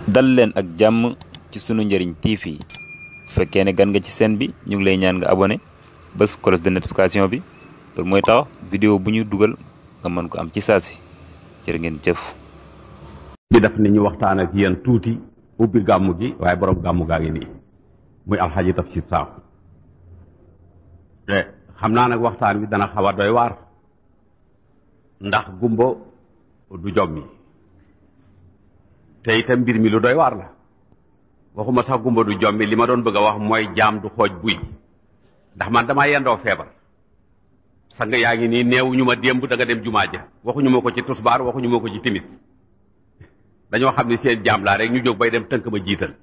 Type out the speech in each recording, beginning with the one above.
dal leen ak jàmm ci sunu njëriñ TV bu fekkee ne gan nga ci seen bi ñu ngi lay ñaan nga abonné bés cloche de notification bi loolu mooy tax vidéo bu ñu dugal nga mën ko am ci saasi jërë ngeen jëf. di def ni ñu waxtaan ak yéen tuuti ubbi gàmmu gi waaye borom gàmmu gaa ngi nii muy alxaji Tafsir Sakho te xam naa nag waxtaan wi dana xaw a doy waar ndax gumbo du jommi te itam mbir mi lu doy waar la waxuma sax gumba du jommi li ma doon bëgg a wax mooy jaam du xooj buy ndax man damaa yendoo feebar sang yaa ngi nii neewuñu ma démb da nga dem jumaa ja waxuñu ma ko ci tusbaar waxuñu ma ko ci timis dañoo xam ne seen jaam laa rek ñu jóg bay dem tënk ma jiital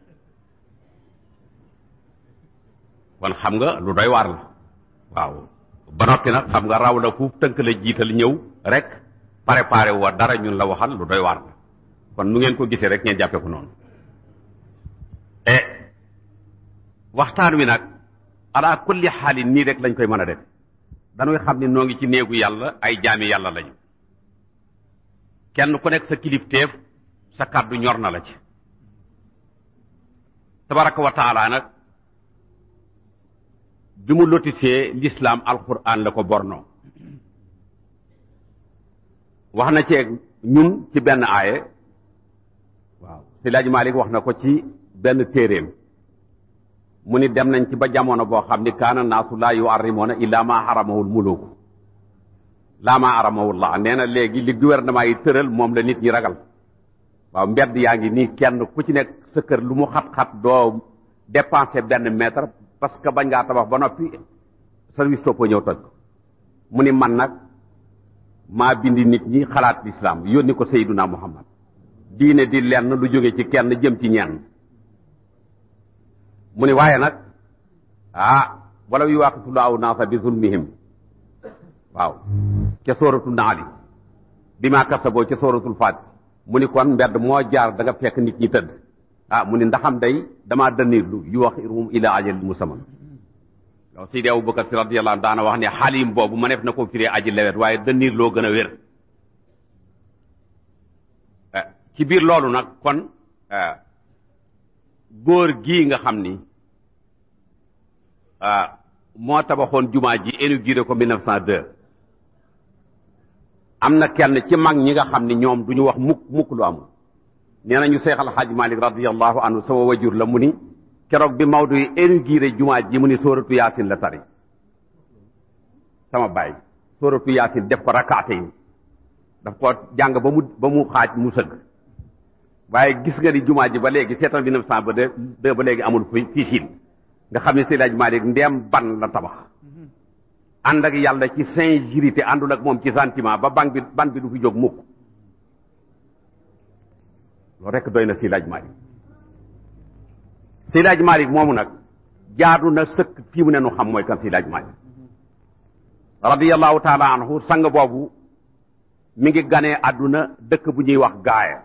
kon xam nga lu doy waar la waaw ba noppi nag xam nga raw la fuuf tënk la jiital ñëw rek préparé wa dara ñun la waxal lu doy waar la kon nu ngeen ko gisee rek ngeen jàppee ko noonu e waxtaan wi nag ala kulli xaalin nii rek lañ koy mën a def dañuy xam ne noo ngi ci néegu yàlla ay jaami yàlla lañu kenn ku nekk sa kilifteef sa kàddu ñor na la ci tabaraka wa taala nag bi mu lotisee l'islam alquran la ko bornoo wax na ceeg ñun ci benn aaye waaw si laaj Malik wax na ko ci benn téeréem mu ni dem nañ ci ba jamono boo xam ni kaana naasu laa yu arrimoona illa ma haramahul muluku laa ma haramahul la nee na léegi li gouvernement yi tëral moom la nit ñi ragal waaw mbedd yaa ngi nii kenn ku ci nekk sa kër lu mu xat-xat doo dépenser benn mètre parce que bañ ngaa tabax ba noppi service topp ñëw toj ko mu ni man nag maa bindi nit ñi xalaat lislaam yónni ko Seyduna Muhammad diine di lenn lu jóge ci kenn jëm ci ñenn mu ni waaye nag ah wala yu waaqitullahu naasa bi zulmihim waaw ca sóoratu naali bi maa kasaboo ca sóoratul faati mu ni kon mbedd moo jaar da nga fekk nit ñi tëdd ah mu ni ndaxam day damaa dënniirlu yu wax irum ila ajal musamman yow Seydi Abubakar Si radiyallahu anhu daana wax ne xaalim boobu ma neef na ko firee aji lewet waaye dënniir loo gën a wér ci biir loolu nag kon góor gii nga xam ni moo tabaxoon jumaa ji inauguré ko 1902 am na kenn ci mag ñi nga xam ni ñoom du ñu wax mukk mukk lu amul nee nañu Seex al Xaaj Malik radiyallahu anhu sama wajur la mu ni keroog bi Maodo yi inauguré jumaa ji mu ni sóoratu yaasin la tari sama baay sóoratu yaasin def ko rakkaate yi daf ko jàng ba mu ba mu xaaj mu sëgg waaye gis nga ni jumaa ji ba léegi seetal bi neuf cent ba deux ba léegi amul fi fiisin nga xam ne Seydi Hadji Malick ndeem ban la tabax ànd ak yàlla ci sincérité àndul ak moom ci sentiment ba ban bi ban bi du fi jóg mukk loolu rekk doy na Seydi Hadji Malick Seydi Hadji Malick moomu nag jaadu na sëkk fii mu ne nu xam mooy kan Seydi Hadji Malick radiyallahu taala anhu sang boobu mi ngi ganee àdduna dëkk bu ñuy wax gaaya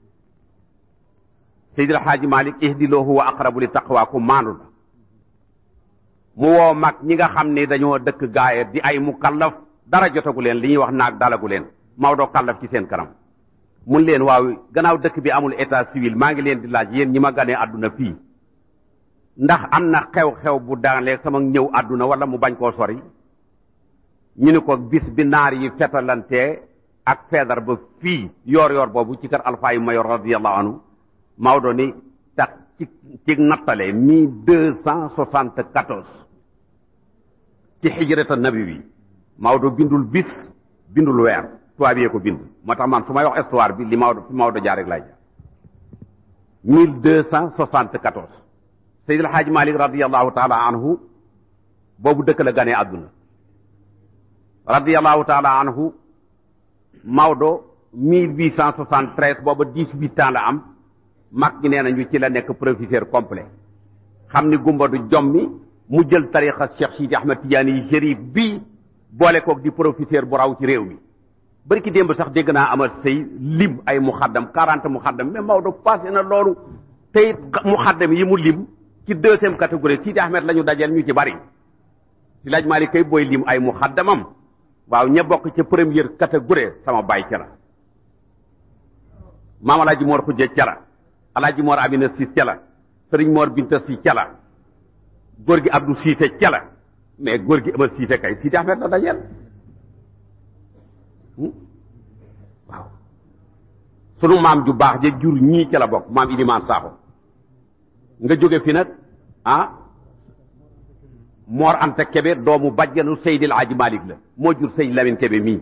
Seydi El Hadji Malick ihdiloo huwa aqrabu li taqwa ku maandu la mu woo mag ñi nga xam ne dañoo dëkk gaaya di ay mukallaf dara jotagu leen li ñuy wax naag dalagu leen Maodo kallaf ci seen kanam mun leen waaw gannaaw dëkk bi amul état civil maa ngi leen di laaj yéen ñi ma ganee àdduna fii ndax am na xew-xew bu daanlee sama ñëw àdduna wala mu bañ koo sori ñu ni ko bis bi naar yi fetalantee ak feedar ba fii yoor yoor boobu ci kër alpha yu mayor radiallahu anhu Maodo ni tax ci ci nattale mille deux cent soixante quatorze ci xijrata nabi bi Maodo bindul bis bindul weer tubaab yee ko bind moo tax man su may wax histoire bi li Maodo fi Maodo jaar rek laay jaar mille deux cent soixante quatorze Seydi El Hadji Malick radiallahu taala anhu boobu dëkk la ganee àdduna radiallahu taala anhu Maodo mille huit cent soixante treize booba dix huit ans la am mag ñi nee nañu ci la nekk professeur complet xam ni gumba du jommi mu jël tariqa Cheikh Sidi Ahmed Tidiane yi shérif bi boole koog di professeur bu raw ci réew mi bari ki démb sax dégg naa amal say lim ay muxaddam quarante muxaddam mais Maodo passé na loolu tey muxaddam yi mu lim ci deuxième catégorie Sidi Ahmed la ñu dajeel ñu ci bari si laaj Malick kay booy lim ay muxaddamam waaw ña bokk ca première catégorie sama baay ca la maam Alaaji Mor Xujje ca la alaaji moor amina siis ca la sëriñ moor binta si ca la góor gi abdou siise ca la mais góor gi ama siise kay siidi ahmed la dajeel waaw sunu maam ju baax ja jur ñii ca la bokk maam ilimaan saaxo nga jóge fi nag ah moor anta kebe doomu bajjanu seydil aji malik la moo jur sëy lamin kebe mii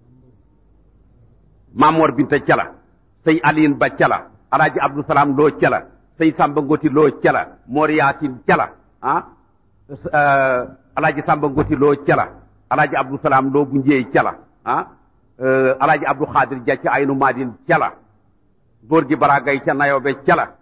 maam moor binta ca la sëy aliin ba ca la alaaji abdou salaam loo ca la sëy samba ngoti loo ca la moor yaasin ca la ah alaaji samba ngoti loo ca la alaaji abdou salaam loo bu njéey ca la ah alaaji abdou xaadir ja ca aynu maadin ca la góor gi baragay ca nayobe ca la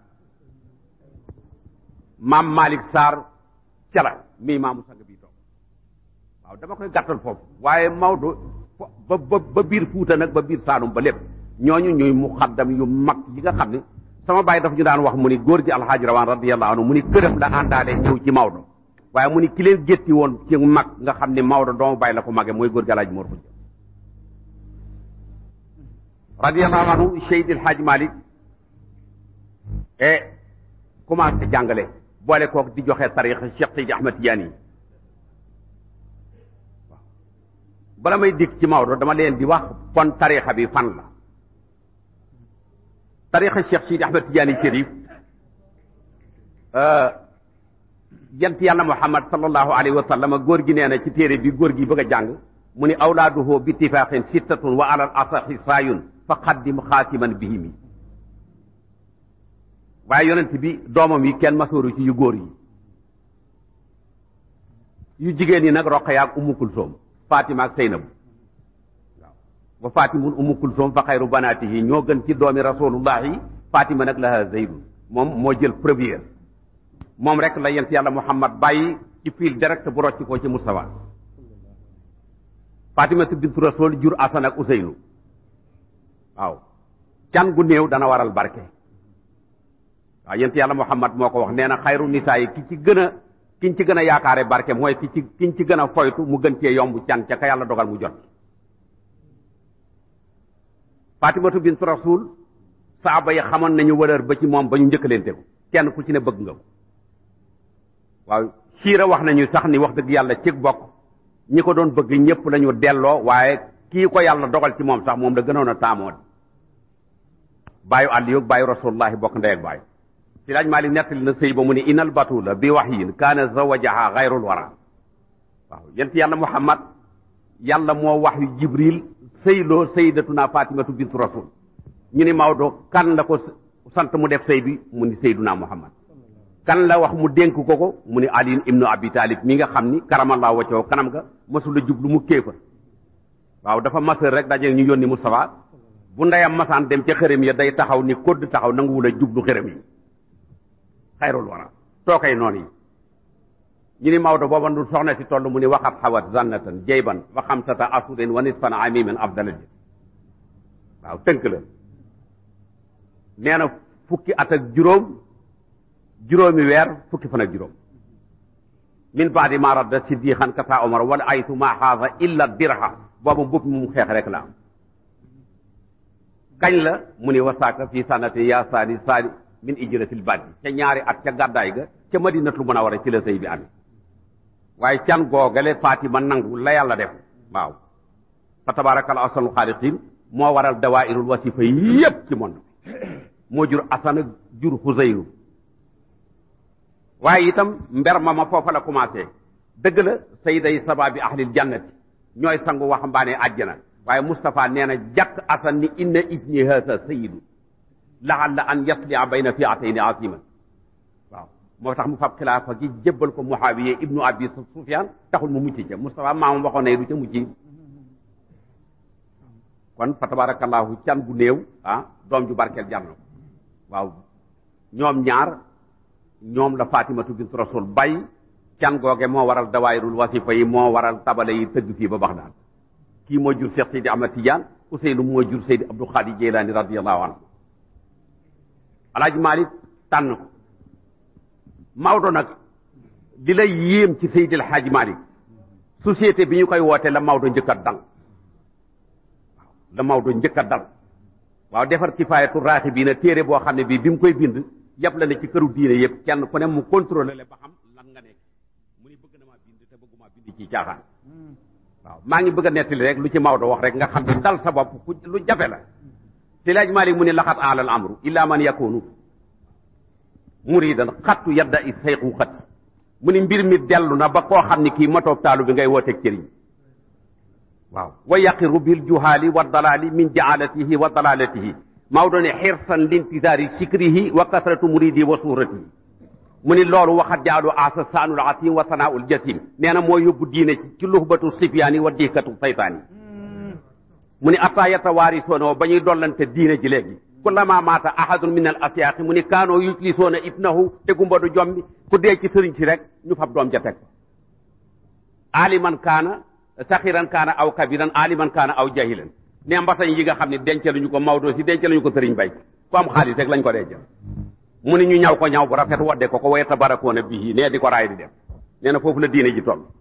maam malik sarr ca la mii maamu sang bi toog waaw dama koy gàttal foofu waaye Maodo ba ba ba biir Fuuta nag ba biir Saalum ba lépp ñooñu ñuy muxaddam yu mag yi nga xam ne sama baay dafa ñu daan wax mu ni góor gi alxaaji rawaan radiyallahu anhu mu ni këram la àndaale ñëw ci Maodo waaye mu ni ki leen gétti woon ci mag nga xam ne Maodo doomu baay la ko magee mooy góor gi alxaaji Mor Xujja radiyallahu anhu Seydi alxaaji Malik et commencé jàngale boole kook di joxe tarixa Cheikh Seydi Ahmed Tidiane yi waaw bala may dikk ci Maodo dama leen di wax kon tarixa bi fan la tarixa Cheikh Seydi Ahmed Tidiane Chérif yant yàlla Muhammad sallallahu alayhi wa sallam góor gi nee na ci téere bi góor gi bëgg a jàng mu ni awlaaduhu bi ittifaqin sittatun wa alal asaxi saayun fa qaddim xaasiman bihimi waaye yonent bi doomam yi kenn masooru ci yu góor yi yu jigéen yi nag Roqaya ak Ummu Kulsoom Fatima ak Seynabu waaw wa Fatimun Ummu Kulsoom fa xayru banaatihi ñoo gën ci doomi rasulullahi Fatima nag laha Zeydun moom moo jël première moom rek la yent yàlla Muhammad bàyyi ci fil direct bu rocc ko ci Mustafa Fatimatu bintu Rasul jur Asan ak Useynu waaw can gu néew dana waral barke waaw yent yàlla Muhammad moo ko wax nee na xayru nisaa yi ki ci gën a kiñ ci gën a yaakaare barke mooy ki ci kiñ ci gën a foytu mu gën cee yomb can ca ka yàlla dogal mu jot Fatimatu bintu Rasul saaba yi xamoon nañu wëlër ba ci moom ba ñu njëkkalante ko kenn ku ci ne bëgg nga ko waaw siira wax nañu sax ni wax dëgg yàlla ci bokk ñi ko doon bëgg ñëpp lañu delloo waaye kii ko yàlla dogal ci moom sax moom la gënoon a taamoo di bàyyu àll yoog bàyyu rasulullahi bokk ndey ak bàyyu si laaj Maalik nettali na sëy ba mu ne inal batula bi wahyin kaana zawajaha xayrul wara waaw yent yàlla muhammad yàlla moo wax yu jibril sëyloo sayyidatuna fatimatu bintu rasul ñu ni Maodo kan la ko sant mu def sëy bi mu ni sayyiduna muhammad kan la wax mu dénk ko ko mu ni ali ibnu abi talib mi nga xam ni karamallahu wacoo kanam ga masula jublu mu kéefër waaw dafa masër rek daje ñu yónni Mustafa bu ndeyam masaan dem ca xërëm ya day taxaw ni kodd taxaw nanguwul a jublu xërëm yi xayrul wara tookay noonu yi ñu ni Maodo booba du soxna si toll mu ni waxat xawat zannatan jayban wa xamsata asurin wa nisfan amimin afdala ji waaw tënk la nee na fukki at ak juróom juróomi weer fukki fan ak juróom min baadi ma radda siddiqan kasa omar wala aytu ma xaasa illa dirha booba mbubb mu xeex rek la am kañ la mu ni wasaaka fii sanati ya saani saani min ijratil baddi ca ñaari at ca gàddaay ga ca madinatul munawara ci la sëy bi amee waaye can googale Fatima nangu la yàlla def waaw fa tabaarakal ahsanul xaaliqiin moo waral dawairul wasifa yépp ci monde moo jur asana jur xuseyru waaye itam mber ma ma foofa la commencé dëgg la sayday sababi ahlil jannati ñooy sangu waxambaane àjjana waaye Moustapha nee na jàkk asan ni inna ibni haasa sayidu laalla an yaslia bayna fiatayni asiman waaw moo tax mu fab xilaafa gi jébbal ko Muawiya ibnu abi Sufyaan taxul mu mucc ca Moustapha maamam waxoon ne du ca mucc kon fa tabarakallahu can bu néew ah doom ju barkeel jar na ko waaw ñoom ñaar ñoom la Fatimatu bint Rasul bay can googe moo waral dawaayirul wasifa yi moo waral tabale yi tëgg fii ba Baxdaad kii moo jur Cheikh Seydi Ahmad Tidiane Ousseynou moo jur Seydi Abdou Khadir Jeylaani radiyallahu anhu Alaaji Malik tànn ko Maodo nag di la yéem ci Seydi El Hadji Malik société bi ñu koy woote la Maodo njëkk a dal waaw la Maodo njëkk a dal waaw defar kifaayatu raaxi bii na téere boo xam ne bii bi mu koy bind yëpp la ne ci këru diine yëpp kenn ku ne mu contrôlé le ba xam lan nga nekk mu ni bëgg na maa bind te bëgguma bind ci caaxaan waaw maa ngi bëgg a nettali rek lu ci Maodo wax rek nga xam ne dal sa bopp ku lu jafe la si laaj Malik mu ne laxat alal amru illa man yakunu muridan xattu yadda i sayxu xat mu ni mbir mi dellu na ba koo xam ne kii matoob taalu bi ngay wooteeg cëriñ waaw wa yaqiru bil juhaali wa dalaali min jaalatihi wa dalalatihi Maodo ne xirsan lintisaari sikrihi wa kasratu muridi wa suuratihi mu ni loolu waxat jaalu asa saanul asim wa sanaaul jasim nee na moo yóbbu diine ci ci luxbatu sifyaani wa diikatu saytaani mu ni atta yatawaarisoona ba ñuy dollante diine ji léegi kullama maata ahadun min al asyaaqi mu ni kaanoo yujlisoona ibnahu te gumba du jombi ku dee ci sëriñ si rek ñu fab doom ja teg aliman kaana saxiran kaana aw kabiran aliman kaana aw jahilan ne mbasañ yi nga xam ne dencaluñu ko Maodo si dencaluñu ko sëriñ bay ku am xaalis rek lañ ko dencal mu ni ñu ñaw ko ñaw bu rafet wadde ko ko wayeta barakoona bii nee di ko raay di dem nee na foofu la diine ji toll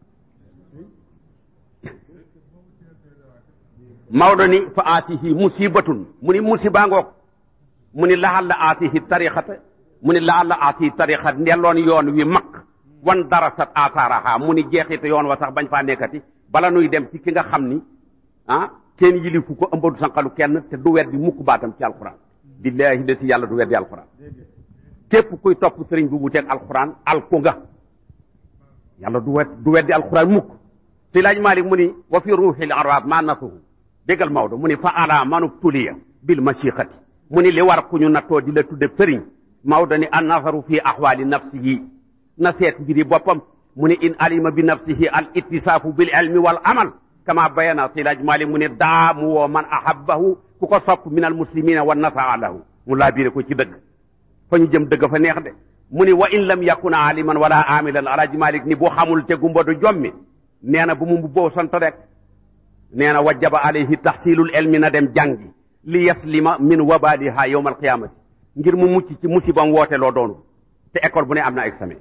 Maodo ni fa aatihi musibatun mu ni musiba ngoog mu ni laxal la aatihi tarixata mu ni laxal la aatihi tarixat ndelloon yoon wi mag wan darasat asaaraha mu ni jeexite yoon wa sax bañ faa nekkati bala nuy dem ci ki nga xam ni ah kenn yilifu ko ëmbadu sanqalu kenn te du weddi mukk baatam ci alquran billahi de si yàlla du weddi alquran képp kuy topp sëriñ bu wuteeg alquran alku nga yàlla du wet du weddi alquran mukk si laaj Malik mu ni wa fi ruuxil arab ma nasuhu déggal Maodo mu ni fa ala manub tuliya bil mashiqati mu ni li war ku ñu nattoo di la tudde sëriñ Maodo ni an nazaru fi axwaali nafsihi na seet mbiri boppam mu ni in alima bi nafsihi al ittisaafu bil ilmi wal amal kama bayana si laaj Malik mu ni daa mu woo man ahabbahu ku ko sopp min al muslimina wa nasaa lahu mu laa biire ko ci dëgg fa ñu jëm dëgg fa neex de mu ni wa in lam yakun aliman wala amilan alaaj Malik ni bu xamul te gumba du jommi nee na bu mu mbubboo sant rek nee na wajaba alayhi taxsilul ilmi na dem jàngi li yaslima min wabaliha yowma alqiyamati ngir mu mucc ci musibam woote loo doonu te école bu ne am na examen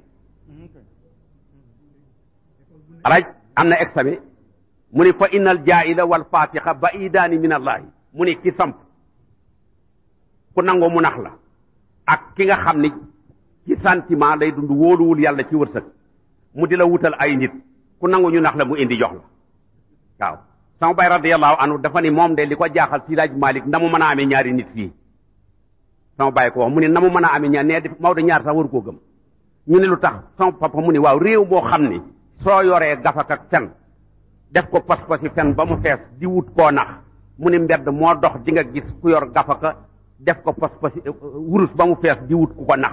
alaaj am na examen mu ni fa inna al jaila wal fatixa baidaani min allahi mu ni ki samp ku nangoo mu nax la ak ki nga xam ni ci sentiment lay dund wóoluwul yàlla ci wërsëg mu di la wutal ay nit ku nangu ñu nax la mu indi jox la waaw sama bay radiallahu anhu dafa ni moom de li ko jaaxal si laaj Malik na mu mën a amee ñaari nit fii sama bay ko wax mu ni na mu mën a amee ñaar nee def Maodo ñaar sax waru koo gëm ñu ne lu tax sama papa mu ni waaw réew moo xam ni soo yoree gafak ak fen def ko pas-pasi fen ba mu fees di wut koo nax mu ni mbedd moo dox di nga gis ku yor gafaka def ko pas-pasi wurus ba mu fees di wut ku ko nax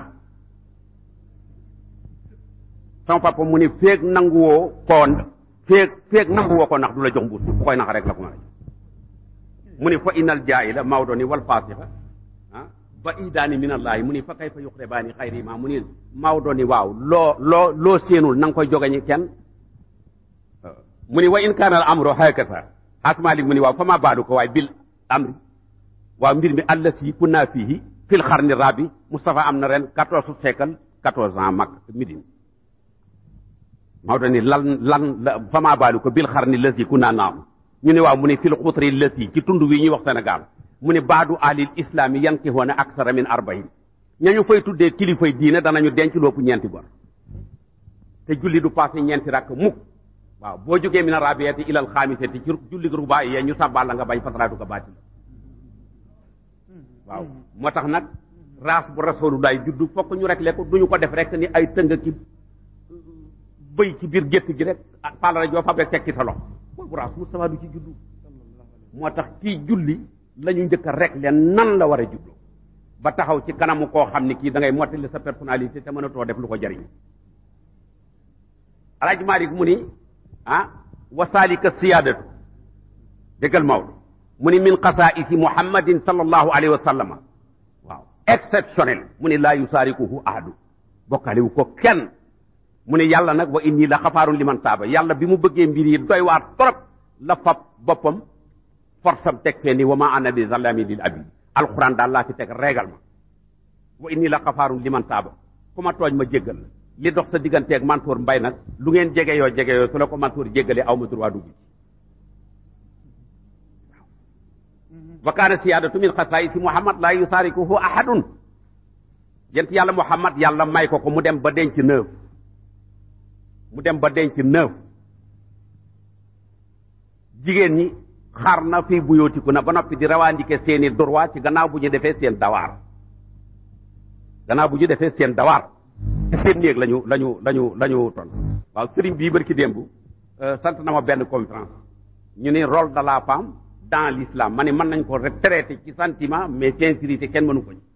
sama papa mu ni feeg nanguwoo koo feeg feeg nanguwoo ko nax du la jox mbuus ku koy nax rek la ko mën a jox mu ni fa innal jaahila Maodo ni wal faasiqa ah ba idaani min allahi mu ni fa kayfa yuqribaani xayri ma mu ni Maodo ni waaw loo loo loo séenul na nga koy jogañi kenn mu ni wa in kaana al amru hakasa asmaalik mu ni waaw fa ma baadu ko waaye bil amri waaw mbir mi allasi kunna fihi fil xarni rabi Moustapha am na ren quatorze siècle quatorze ans mag midin Maodo ni lan lan la fa ma baadu ko bil xarni lasi kunna naam ñu ne waaw mu ne fil xutri lasi ci tund wi ñuy wax Sénégal mu ne baadu alil islami yankihoona aksara min arbain ñañu fay tuddee kilifay diine danañu denc lóopu ñeenti bor te julli du passé ñeenti rakk mukk waaw boo jógee min arabiati ilal xaamisati ci julli rubaa yi ñu sàbbal la nga bañ fasaraatu ko baati waaw moo tax nag raas bu rasulullah juddu fokk ñu rek ko duñu ko def rek ni ay tënga ki bëy ci biir gétt gi rek paalala joo fab rek tekki sa lox bu raas Mustafa du ci juddu moo tax kii julli la ñu njëkk a rek leen nan la war a juddu ba taxaw ci kanamu koo xam ni kii da ngay mottali sa personnalité te mënatoo def lu ko jariñ alaaj Maalik mu ni ah wasaalika siyaadatu déggal Maodo mu ni min xasaisi muhammadin sallallahu alayhi wa sallama waaw exceptionnel mu ni laa yusaarikuhu ahadu bokkaaliwu ko kenn mu ni yàlla nag wa inni la xafaarun liman taaba yàlla bi mu bëggee mbir yi doy waar trop la fab boppam force am teg fee ni wa ma ana bi zallami lil abid alquran daal laa fi teg régal ma wa inni la xafaarun liman taaba ku ma tooñ ma jéggal la li dox sa digganteeg Mansour Mbay nag lu ngeen jege yoo jege yoo su la ko Mansour jéggalee aw ma droit dugg ci wa kaana siyaadatu min xasaayisi muhammad laa yusaarikuhu ahadun yent yàlla muhammad yàlla may ko ko mu dem ba denc neuf mu dem ba denc neuf jigéen ñi xar na fii buyootiku na ba noppi di rawandike seeni droit ci gannaaw bu ñu defee seen dawaar gannaaw bu ñu defee seen dawaar ci seen néeg lañu lañu lañu lañu ton waaw sëriñ bii barki démb sant na ma benn conférence ñu ne rôle de la femme dans l'islam ma ne mën nañ ko retraité ci sentiment mais sincérité kenn mënu ko ci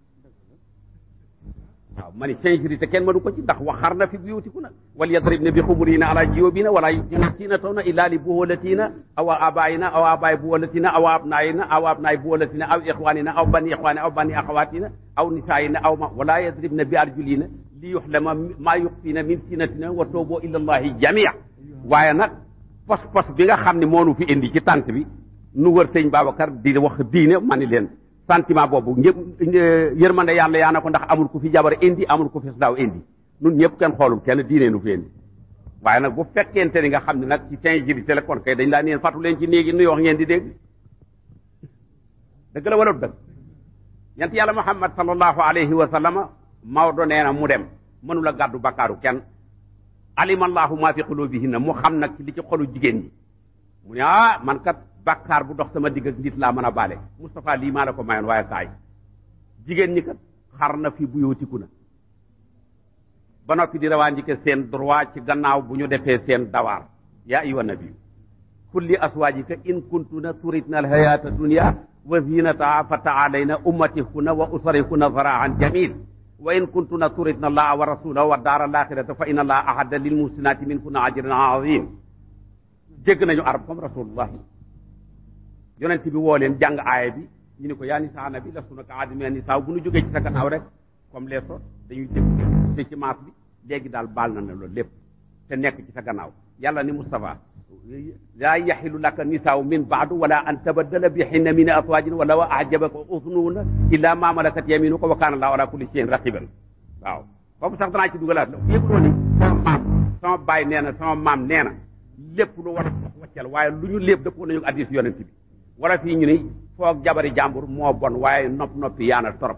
waaw ma ne sincérité kenn mënu ko ci ndax waxar na fi buyutiku na wal yadribna bi xumurina ala jiyobina wala yubdina tawna illa li buholatina aw abayina aw abay buholatina aw abnayina aw abnay buholatina aw ixwanina aw bani ixwanina aw bani axawatina aw nisaayina aw ma wala yadribna bi arjulina li yuxlama maa yuxfina min sinatina wa toobo illa allahi jamia waaye nag pos pos bi nga xam ne moonu fi indi ci tànt bi nu wër sëñ Babacar di wax diine ma ni leen sentiment boobu ñëpp yërmande yàlla yaa na ko ndax amul ku fi jabar indi amul ku fi daaw indi nun ñëpp kenn xoolul kenn diine nu fi indi waaye nag bu fekkente ni nga xam ne nag ci sincérité la kon kay dañ laa neen fàttu leen ci néegi nuy wax ngeen di dégg dëgg la wala dëgg yant yàlla muhammad sallallahu alayhi wa sallama Maodo nee na mu dem mënula gàddu bakkaaru kenn alimallahu maa fi qulubihinna mu xam nag ci li ci xolu jigéen ñi mu ne ah man kat bakkaar bu dox sama digg ak nit laa mën a baale Moustapha lii maa la ko mayoon waaye kaay jigéen ñi kat xar na fi bu yootiku na ba noppi di rawandike seen droit ci gannaaw bu ñu defee seen dawaar yaa ayyuha nabiyu kulli aswaajika in kuntuna turidna alhayata dunya wa zinataha fa taalayna ummatihunna wa usarihunna zaraan jamil wa in kuntuna turidna allaha wa rasulahu wa daara alaxirata fa inna allaha ahadda lil muhsinati minkunna ajran azim jégg nañu arab comme rasulullahi yonent bi woo leen jàng aaya bi ñu ne ko yaa nisaa nabi lastunna ka ahadin mina nisaa bu ñu jógee ci sa gannaaw rek comme les autres dañuy dégg te ci maas bi léegi daal baal na ne loolu lépp te nekk ci sa gannaaw yàlla ni Moustapha laa yaxilu laka nisaaw min baadu wala an tabaddala bi hinna min aswaajin wala wa ajabaka usnuhunna illa ma malakat yaminuka wa kaana allahu ala kulli shay'in raqiban waaw foofu sax danaa ci dugalaat la yëguloo ni sama maam sama baay nee na sama maam nee na lépp lu war a wax waccal waaye lu ñu lépp dëppoo nañu addis yonent bi wala fii ñu ni foog jabari jàmbur moo bon waaye nopp noppi yaana torop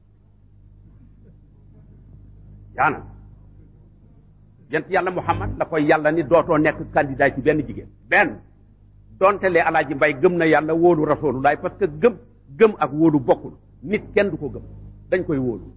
yaana yent yàlla muhammad la koy yàlla ni dootoo nekk candidat ci benn jigéen benn donte lee alaaji mbay gëm na yàlla wóolu rasulullah parce que gëm gëm ak wóolu bokkul nit kenn du ko gëm dañ koy wóolu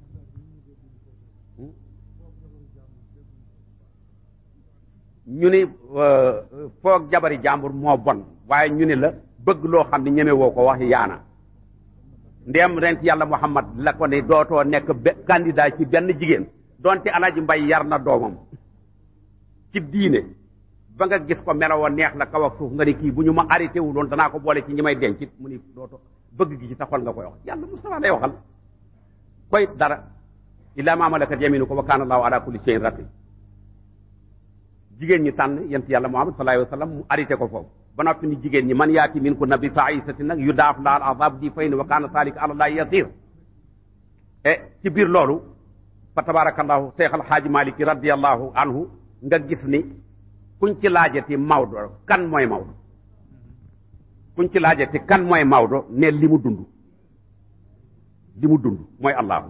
ñu ni foog jabari jàmbur moo bon waaye ñu ni la bëgg loo xam ne ñeme woo ko wax yaana ndéem rent yàlla muhammad la ko ne dootoo nekk candidat ci benn jigéen donte alaaji mbay yar na doomam ci diine ba nga gis ko meloo neex la kaw ak suuf nga ni kii bu ñu ma arrêté wu loon danaa ko boole ci ñi may denc mu ni dooto bëgg gi ci sa xol nga koy wax yàlla Mustafa lay waxal koy dara illa ma malakat yaminu ko wa kaana allahu ala kulli shay'in raqib jigéen ñi tànn yent yàlla muhammad sallallahu alayhi wa sallam mu arrêté ko foofu ba noppi ni jigéen ñi man yaati min ku nabi faisati nag yu daaf laal azab di fay ni wa kaana saalika ala llahi yasir e ci biir loolu fa tabarakallahu cheikh alhaaji maliki radiallahu anhu nga gis ni kuñ ci laajati Maodo kan mooy Maodo kuñ ci laajati kan mooy Maodo ne li mu dund li mu dund mooy allahu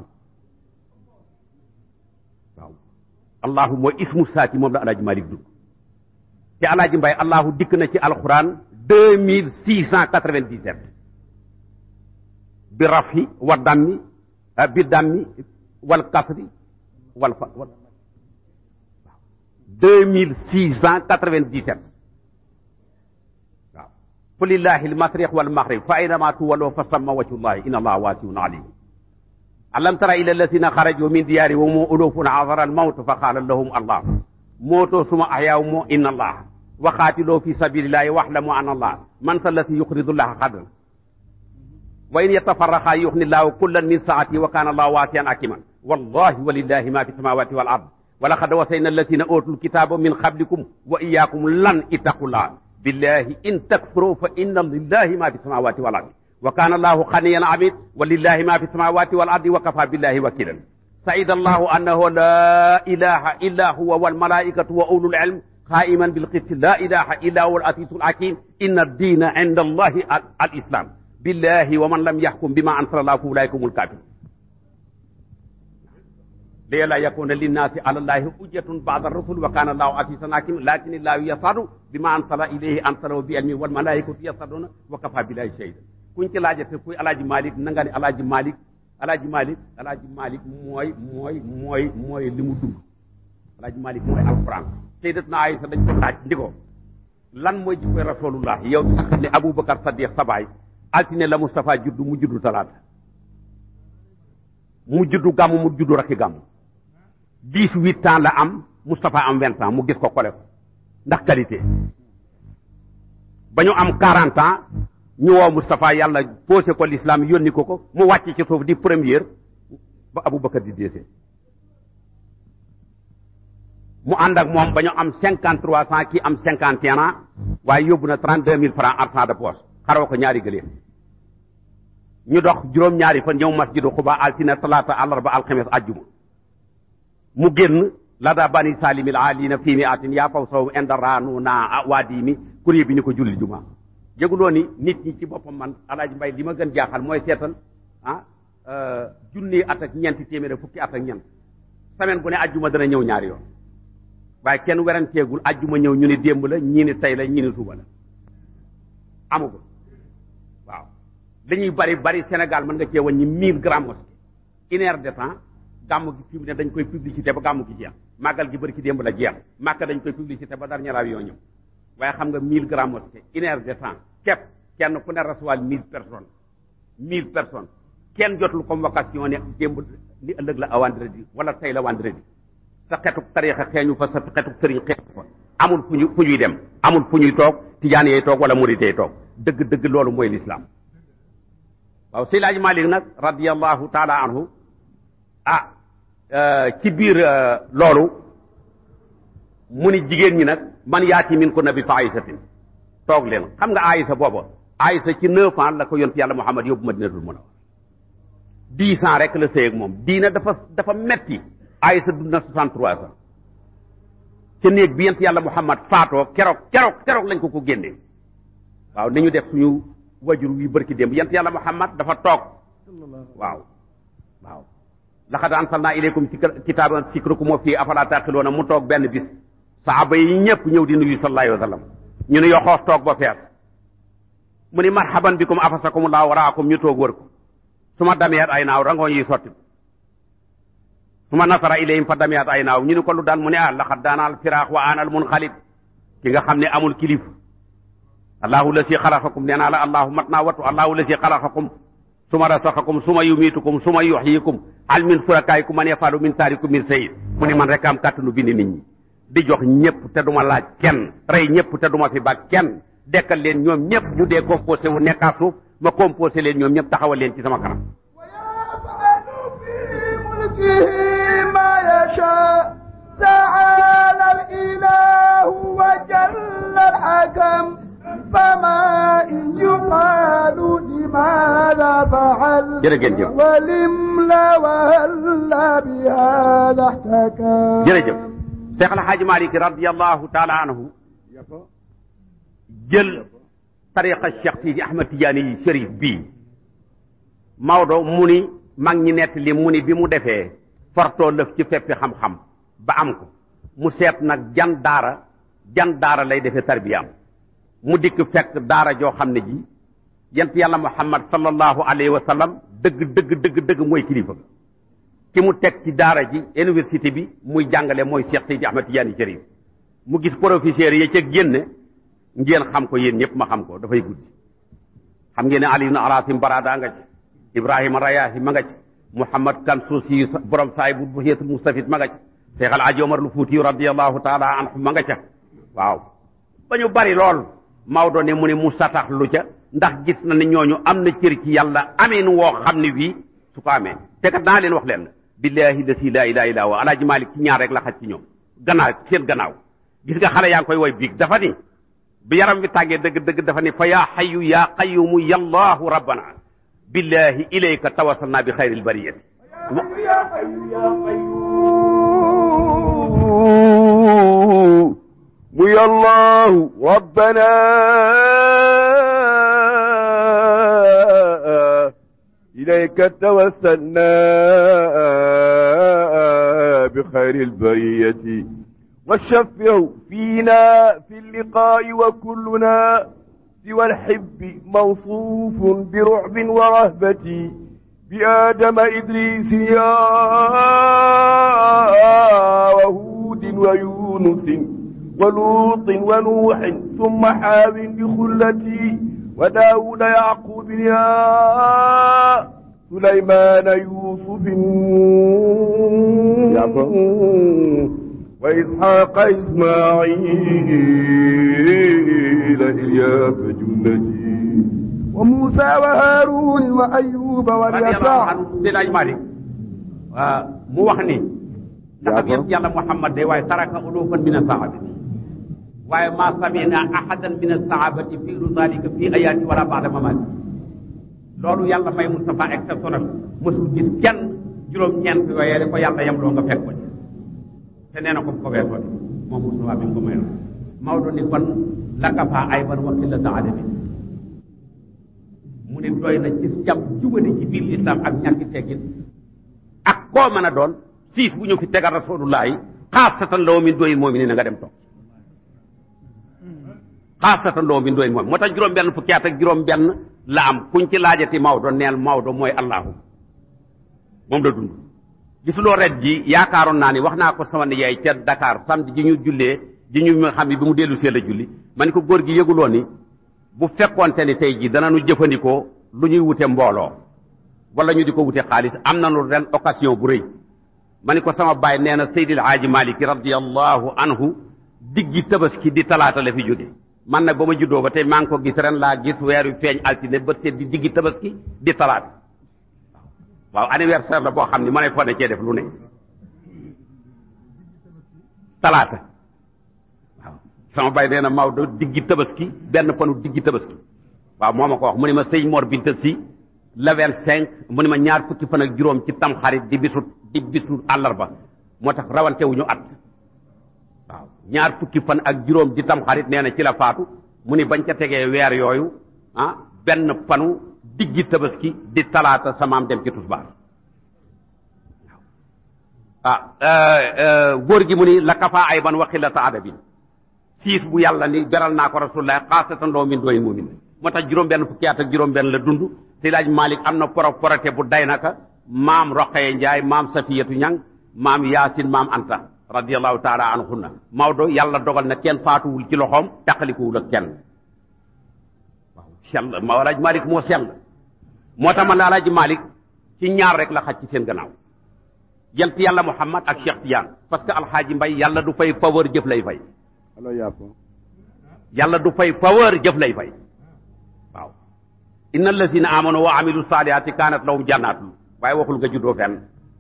waaw allahu mooy ismu saati moom la alaaji malik dund te alaaji mbay allahu dikk na ci alquran deux mille six cent quatre-vingt-dix-sept bi rafi wa dammi bi dammi wal kasri wal fa wal deux mille six cent quatre-vingt-dix-sept waaw qul lillahi almasriq walmaghrib fa aynama tuwallu fa samma wajhullahi inna allaha wasiun alim alam tara ila alladhina kharaju min diyari wa hum ulufun hadara almawt fa qala lahum allah moto suma ahyaw mo inna allah wa qatilu fi sabilillahi wahlamu anna allah man sallati yuqridu allaha qadran wa in yatafarraqa yughni allahu kullan min saati wa kana allahu wasian hakiman wallahi walillahi ma fi samawati wal ard ولقد وصينا الذين اوتوا الكتاب من قبلكم واياكم لن اتقوا الله بالله ان تكفروا فان لله ما في السماوات والارض وكان الله غنيا عميد ولله ما في السماوات والارض وكفى بالله وكيلا سعيد الله انه لا اله الا هو والملائكه واولو العلم قائما بالقسط لا اله الا هو العزيز الحكيم ان الدين عند الله الاسلام billahi wa man lam yaxkum bima ansala allah fa ulaika humul kafirun li la yakuna linnaasi ala llahi hujjatun ba'da rusul wa kana allahu asisan hakim lakin illahu yasadu bima ansala ilayhi ansala bi ilmi wal malaikatu yasaduna wa kafa billahi shahida kuñ ci laajate kuy alaaji malik na nga ne alaaji malik alaaji malik alaaji malik mooy mooy mooy mooy li mu dund alaaji malik mooy alquran sayyidatuna Aïsa dañ ko laaj ndi ko lan mooy jikkoy rasulullah yow nga xam ne aboubacar sadiq sabaay altine la Moustapha juddu mu juddu talaata mu juddu gàmm mu juddu rakki gàmm dix-huit ans la am Moustapha am vingt ans mu gis ko kole ko ndax qualité ba ñu am quarante ans ñu woo Moustapha yàlla posé ko l'islam yónni ko ko mu wàcc ci suuf di première ba Aboubacar di deuxième mu ànd ak moom ba ñu am cinquante trois cent kii am cinquante et un ans waaye yóbbu na trente deux mille francs argent de poche xaroo ko ñaari gëléem ñu dox juróom-ñaari fan ñëw masjidu Xuba altine talaata àllarba alxames ajjuma mu génn la da bani salimil alina fii mi atin yaa faw saw indaranu na waadi mi kuréel bi ni ko julli juma yëguloo ni nit ñi ci boppam man alaaji mbay li ma gën jaaxal mooy seetal ah junni at ak ñeenti téeméer fukki at ak ñeent semaine bu ne ajjuma dana ñëw ñaari yoon waaye kenn weranteegul ajjuma ñëw ñu ni démb la ñii ni tey la ñii ni suba la amagul waaw dañuy bari bari Sénégal mën nga cee wàññi mille grammes mosquée une heure de temps gàmm gi fi mu ne dañ koy publicité ba gàmm gi jeex màggal gi bëri ci démb la jeex màkka dañ koy publicité ba dernier avion ñëw waaye xam nga mille grammes mosquée une heure de temps képp kenn ku ne recevoir mille personnes mille personnes kenn jotul convocation ne démb ni ëllëg la a vendredi wala tey la vendredi sa xetuk tariixa xeeñu fa sa xetuk sëriñ xeeñu fa amul fu ñu fu ñuy dem amul fu ñuy toog tijaan yee toog wala murit yee toog dëgg dëgg loolu mooy lislaam waaw Seydi Hadji Malick nag radiyallahu taala anhu ah ci biir loolu mu ni jigéen ñi nag man yaati min ko nabi fa aysatin toog leen xam nga aysa booba aysa ci neuf ans la ko yont yàlla Muhammad yóbbu Madinatul Munawwara dix ans rek la sëy ak moom diina dafa dafa metti aysa dund na soixante-trois ans ca néeg bi yent yàlla Muhammad faatoo keroog keroog keroog lañ ko ko génnee waaw ni ñu def suñu wajur wi bërki démb yent yàlla Muhammad dafa toog waaw waaw laqad anzalna ilaykum kitaaban zikrukum wa fii afalaa taqiluuna mu toog benn bis saaba yi ñëpp ñëw di nuyu sallallahu alayhi wa sallam ñu ne yoxoos toog ba fees mu ni marhaban bikum afasakumullahu waraakum ñu toog wër ko su ma dameet ay naaw rangoo yi sotti su ma nasara ilayhim fa dameet ay naaw ñu ni ko lu daan mu ne ah laqad daanaal firaax wa aanal munxalib ki nga xam ne amul kilif allahu la si xalaqakum nee naa la allahu mat naa wattu allahu la si xalaqakum suma rasaxakum suma yumiitukum suma yuxyikum hal min furakaayikum man yafalu min saarikum min sayid mu ni man rek am kàttanu bindi nit ñi di jox ñëpp te duma laaj kenn rey ñëpp te duma fi ba kenn dekkal leen ñoom ñëpp ñu dee composé wu nekkaa suuf ma composé leen ñoom ñëpp taxawal leen ci sama kanam تعالى الإله وجل الحكم فما إن يقال لماذا فعل jërëjëf jëf ولم لا وهلا بهذا احتكم jërëjëf Cheikh El Hadj Malick radiyallahu taala anhu jël tariqa Cheikh Sidi Ahmad Tidiane yi Chérif bii Maodo mu ni mag ñi nett li mu ni bi mu defee fortoo lëf ci feppi xam-xam ba am ko mu seet nag jan daara jan daara lay defee tarbiyaam mu dikk fekk daara joo xam ne ji yent yàlla muhammad sallallahu alayhi wa sallam dëgg dëgg dëgg dëgg mooy kilifa ki mu teg ci daara ji université bi muy jàngale mooy Cheikh Seydi Ahmad Tidiane Chérif mu gis professeur yi ca génne ngeen xam ko yéen ñëpp ma xam ko dafay guddi xam ngeen ne Ali ibn Arasim Barada nga ci Ibrahima Rayahi ma nga ci Mouhamad Kansuusi borom saay bu buxiyatul mustafid ma nga ci Cheikh Al Hadji Omar lu Fuuti radiyallahu taala anhu ma nga ca waaw ba ñu bari lool Maodo ne mu ne mu satax lu ca ndax gis na ne ñooñu am na cër ci yàlla amin woo xam ne wii su ko amee te kat naa leen wax leen billahi la si laa ilaha illa wa alaaji Malik ci ñaar rek la xaj ci ñoom gannaaw seen gannaaw gis nga xale yaa ngi koy woy biig dafa ni bi yaram bi tàggee dëgg dëgg dafa ni fa yaa xayu yaa qayumu yallahu rabbana billahi ilayka tawasalna bi xayril bariyati يا حي يا قيوم يا الله ربنا إليك توسلنا بخير البرية والشفع فينا في اللقاء وكلنا سوى الحب موصوف برعب ورهبة بآدم إدريس يا وهود ويونس ولوط ونوح ثم حاو بخلتي وداود يعقوب يا سليمان يوسف وإسحاق إسماعيل إلياس جنتي وموسى وهارون وأيوب واليسع Seydi Aj Malik waaw mu wax ni ndax yéen yàlla Muhammad de waaye taraka ulufan min asahabati waaye ma samina ahadan min asahabati fi dalika fi ayati wala ba'da mamati loolu yàlla may Moustapha exceptionnel mosul gis kenn juróom-ñeent yooyee da ko yàlla yem loo nga fekk ko ci te nee na ko ko weesoo de moom Moustapha bi mu ko mayoon Maodo ni kon lakafa ayban wa qillata adabi mu ne doy na ci jàpp jubale ci biir islam ak ñàkki teggin ak koo mën a doon siis bu ñu fi tegal rasulullah yi xaasatan loo min doyin moom ni na nga dem toog xaasatan loo min doyin moom moo tax juróom benn fukki at ak juróom benn la am kuñ ci laajati Maodo neel Maodo mooy allahu moom la dund gisuloo ret ji yaakaaroon naa ni wax naa ko sama nijaay ca Dakar samedi ji ñu jullee ji ñu nga xam ne bi mu dellu see la julli ma ni ko góor gi yëguloo ni bu fekkoonte ni tey jii danañu jëfandikoo lu ñuy wute mbooloo wala ñu di ko wute xaalis am nañu ren occasion bu rëy ma ni ko sama baay nee na Seydil Haaji Malik radiyallahu anhu diggi tabaski di talaata la fi jóge man nag ba ma juddoo ba tey maa ngi ko gis ren laa gis weer wi feeñ altine ba seet di diggi tabaski di talaata waaw anniversaire la boo xam ni ma ne fa ne cee def lu ne talaata waaw sama bay nee na Maodo diggi tabaski benn panu diggi tabaski waaw moo ma ko wax mu ne ma sëñ Mor Binta si le vingt cinq mu ne ma ñaar fukki fan ak juróom ci tamxarit di bisu di bisu àllarba moo tax rawante wu ñu at waaw ñaar fukki fan ak juróom di tamxarit nee na ci la faatu mu ni bañ ca tegee weer yooyu ah benn panu diggi tabaski di talaata samaam dem ci tusbaar ah góor gi mu ni la kafa ay ban waxi la ta adabin siis bu yàlla ni beral naa ko rasulullah xaasatan loo min dooyin mumin moo tax juróom benn fukki at ak juróom benn la dund si laaj Malik am na poro porote bu day naka maam Roqaye Njaay maam Safiyatu Ñang maam Yaasin maam Anta radiallahu taala anhunna Maodo yàlla dogal na kenn faatuwul ci loxoom taqalikuwul ak kenn waaw sell ma alaaj Malik moo sell moo tax man la alaaj Malik ci ñaar rek la xaj ci seen gannaaw yent yàlla Muhammad ak Cheikh Tidiane parce que alxaaji Mbay yàlla du fay faveur jëf lay fay alo yaapo yàlla du fay faveur jëf lay fay waaw inna allazina amanu wa amilu salihati kanat lahum jannatun waaye waxul nga juddoo fenn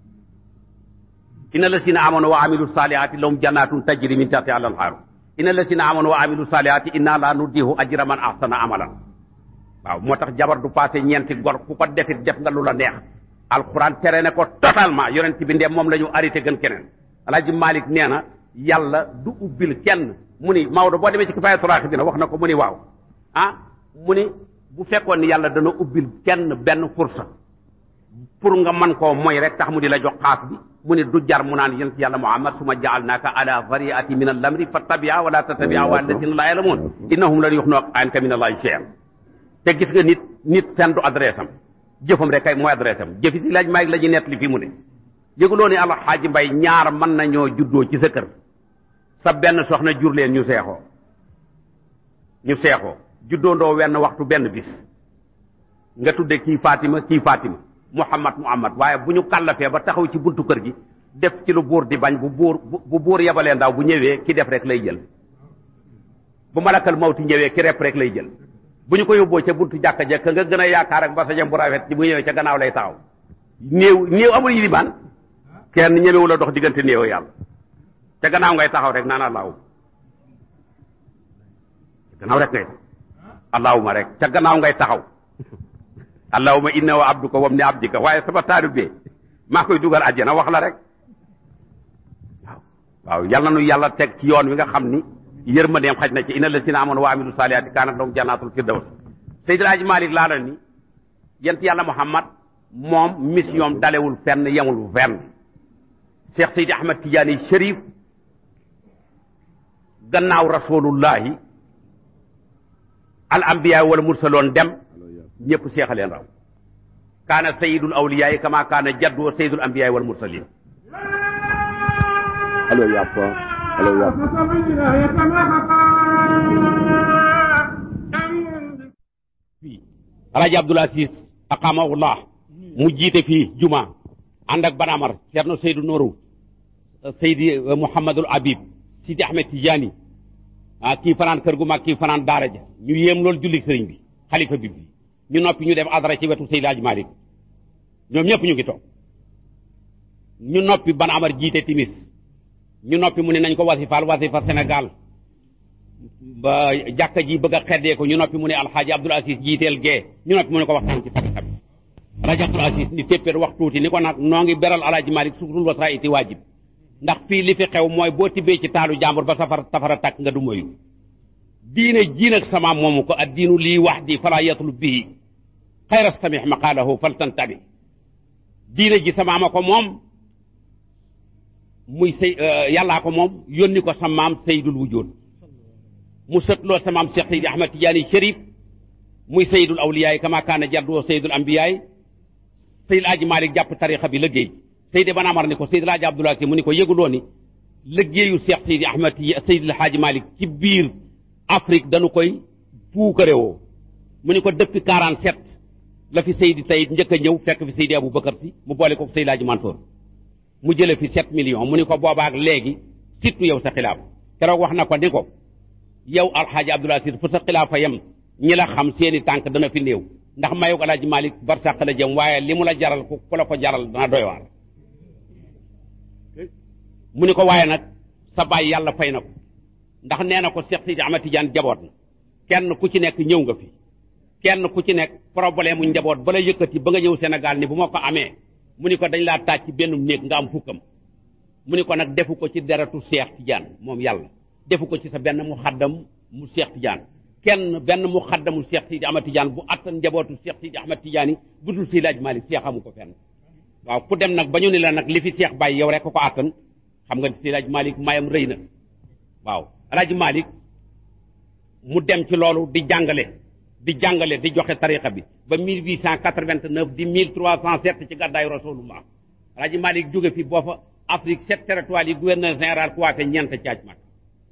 inna allazina amanu wa amilu salihati lahum jannatun tajri min tahtiha al anharu inna allazina amanu wa amilu salihati inna la nudihu ajra man ahsana amalan waaw moo tax jabar du passé ñeenti gor ku ko defit def nga lu la neex alquran tere ne ko totalement yonent bi ndem moom la ñu arrêté gën keneen alaaji Malik nee na yàlla du ubbil kenn mu ni Maodo boo demee ci kifaayatu raaxibiina wax na ko mu ni waaw ah mu ni bu fekkoon ni yàlla dana ubbil kenn benn fursa pour nga mën koo moy rek tax mu di la jox xaas bi mu ni du jar mu naan yonent yàlla Muhammad suma jaalnaaka ala variati min al-amri fattabia wala tattabia wa alladina la yalamun innahum lan yuxnu anka min allahi shay'an te gis nga nit nit seen du adresse am jëfam rek kay mooy adresse am jëfi si laaj maag la ñu nett li fii mu ne yëguloo ni alxaaji mbay ñaar mën nañoo juddoo ci sa kër sa benn soxna jur leen ñu seexoo ñu seexoo juddoondoo wenn waxtu benn bis nga tudde kii Fatima kii Fatima Muhammad Muhammad waaye bu ñu kàllafee ba taxaw ci buntu kër gi def ci lu buur di bañ bu buur bu buur yebalee ndaw bu ñëwee ki def rek lay jël bu malakal mawti ñëwee ki rep rek lay jël bu ñu ko yóbboo ca buntu jàkka ja ka nga gën a yaakaar ak basajam bu rafet ci bu ñëwee ca gannaaw lay taxaw néew néew amul yilimaan kenn ñemewu la dox diggante néew yàlla ca gannaaw ngay taxaw rek naan allahu ca gannaaw rek ngay allahuma rek ca gannaaw ngay taxaw allahuma inna wa abduka wam ni abdika waaye sama taalibe maa koy dugal àjjana wax la rek waaw waaw yàlla nu yàlla teg ci yoon wi nga xam ni yërmandeem xaj na ci inna lasina amoon wa amilu salihaati kaanat lahum jannatul firdaws Seydil Hadji Malick laa la ni yent yàlla Muhammad moom mission dalewul fenn yemul fenn Cheikh Seydi Ahmad Tidiane Chérif gannaaw rasulullahi al anbiya wala mursaloon dem ñëpp seexaleen raw kaana sayidul awliyayi kama kaana jaddu sayidul anbiyayi wal mursalin alo yappa alo yappa fii alaaji abdul asis aqamahullah mu jiite fii juma ànd ak banamar ceerno seydu nooru seydi mouhamadul habib sidi ahmed tidiane ah kii fanaan kër gu mag kii fanaan daara ja ñu yéem loolu jullik sëriñ bi xalifa bi bi ñu noppi ñu def adara ci wetu seydi Hadji Malick ñoom ñëpp ñu ngi toog ñu noppi banamar jiite timis ñu noppi mu ne nañ ko wasifaal wasifa Sénégal ba jàkka ji bëgg a xeddee ko ñu noppi mu ne alxaaji abdul asis jiiteel gee ñu noppi mu ne ko waxtaan ci tarixa bi alxaaji abdul asis ni téppéer wax tuuti ni ko nag noo ngi beral alaaji malik sukutul wasaiti waajib ndax fii li fi xew mooy boo tibbee ci taalu jàmbur ba safara safara takk nga du moyu diine ji nag sama moomu ko ad diinu lii wax di fala yatlub bihi xayra samih maqaalahu fal tantabi diine ji sama ma ko moom muy sëy yàllaa ko moom yónni ko sa maam seydul wujud mu sëtloo sa maam Cheikh Seydi Ahmad Tidiane Chérif muy seydul awliyaay kama kaana jaddu seydul ambiyaay Seydi Aji Malik jàpp tarixa bi liggéey Seydi Banamar ni ko Seydi Laaji Abdoulaye Si mu ni ko yëguloo ni liggéeyu Cheikh Seydi Ahmad Seydi Haaji Malik ci biir Afrique dañu koy puukarewoo mu ni ko depuis 47 la fi Seydi Tayit njëkk a ñëw fekk fi Seydi Abou Bakar Si mu boole ko Seydi Laaji Mansour mu jële fi 7 millions mu ni ko boobaak léegi surtout yow sa xilaaf keroog wax na ko ni ko yow alxaaji Abdoulaye Si fu sa xilaafa yem ñi la xam seeni tànk dana fi néew ndax mayug alaaji Malik barsàq la jëm waaye li mu la jaral ku ku la ko jaral dana doy waar mu ni ko waaye nag sa baay yàlla fay na ko ndax nee na ko Cheikh Sidi Ahmad Tidiane jaboot na kenn ku ci nekk ñëw nga fi kenn ku ci nekk problème mu njaboot bala yëkkati ba nga ñëw Sénégal ni bu ma ko amee mu ni ko dañ laa taaj ci benn néeg nga am fukkam mu ni ko nag defu ko ci deretu Cheikh Tidiane moom yàlla defu ko ci sa benn mu xaddam mu Cheikh Tidiane kenn benn mu xaddamu Cheikh Sidi Ahmad Tidiane bu attan njabootu Cheikh Sidi Ahmad Tidiane yi bu dul Seydi Hadji Malick Cheikh amu ko fenn waaw ku dem nag ba ñu ni la nag li fi Cheikh bàyyi yow rek ko ko attan xam nga Seydi Hadji Malick mayam rëy na waaw Alaaji Malick mu dem ci loolu di jàngale di jàngale di joxe tariqa bi ba 1889 di 1307 ci gàddaayu Rasulullah Alaaji Malick jóge fi boo fa Afrique sept territoires yi gouverneur général coiffé ñeent caaj mag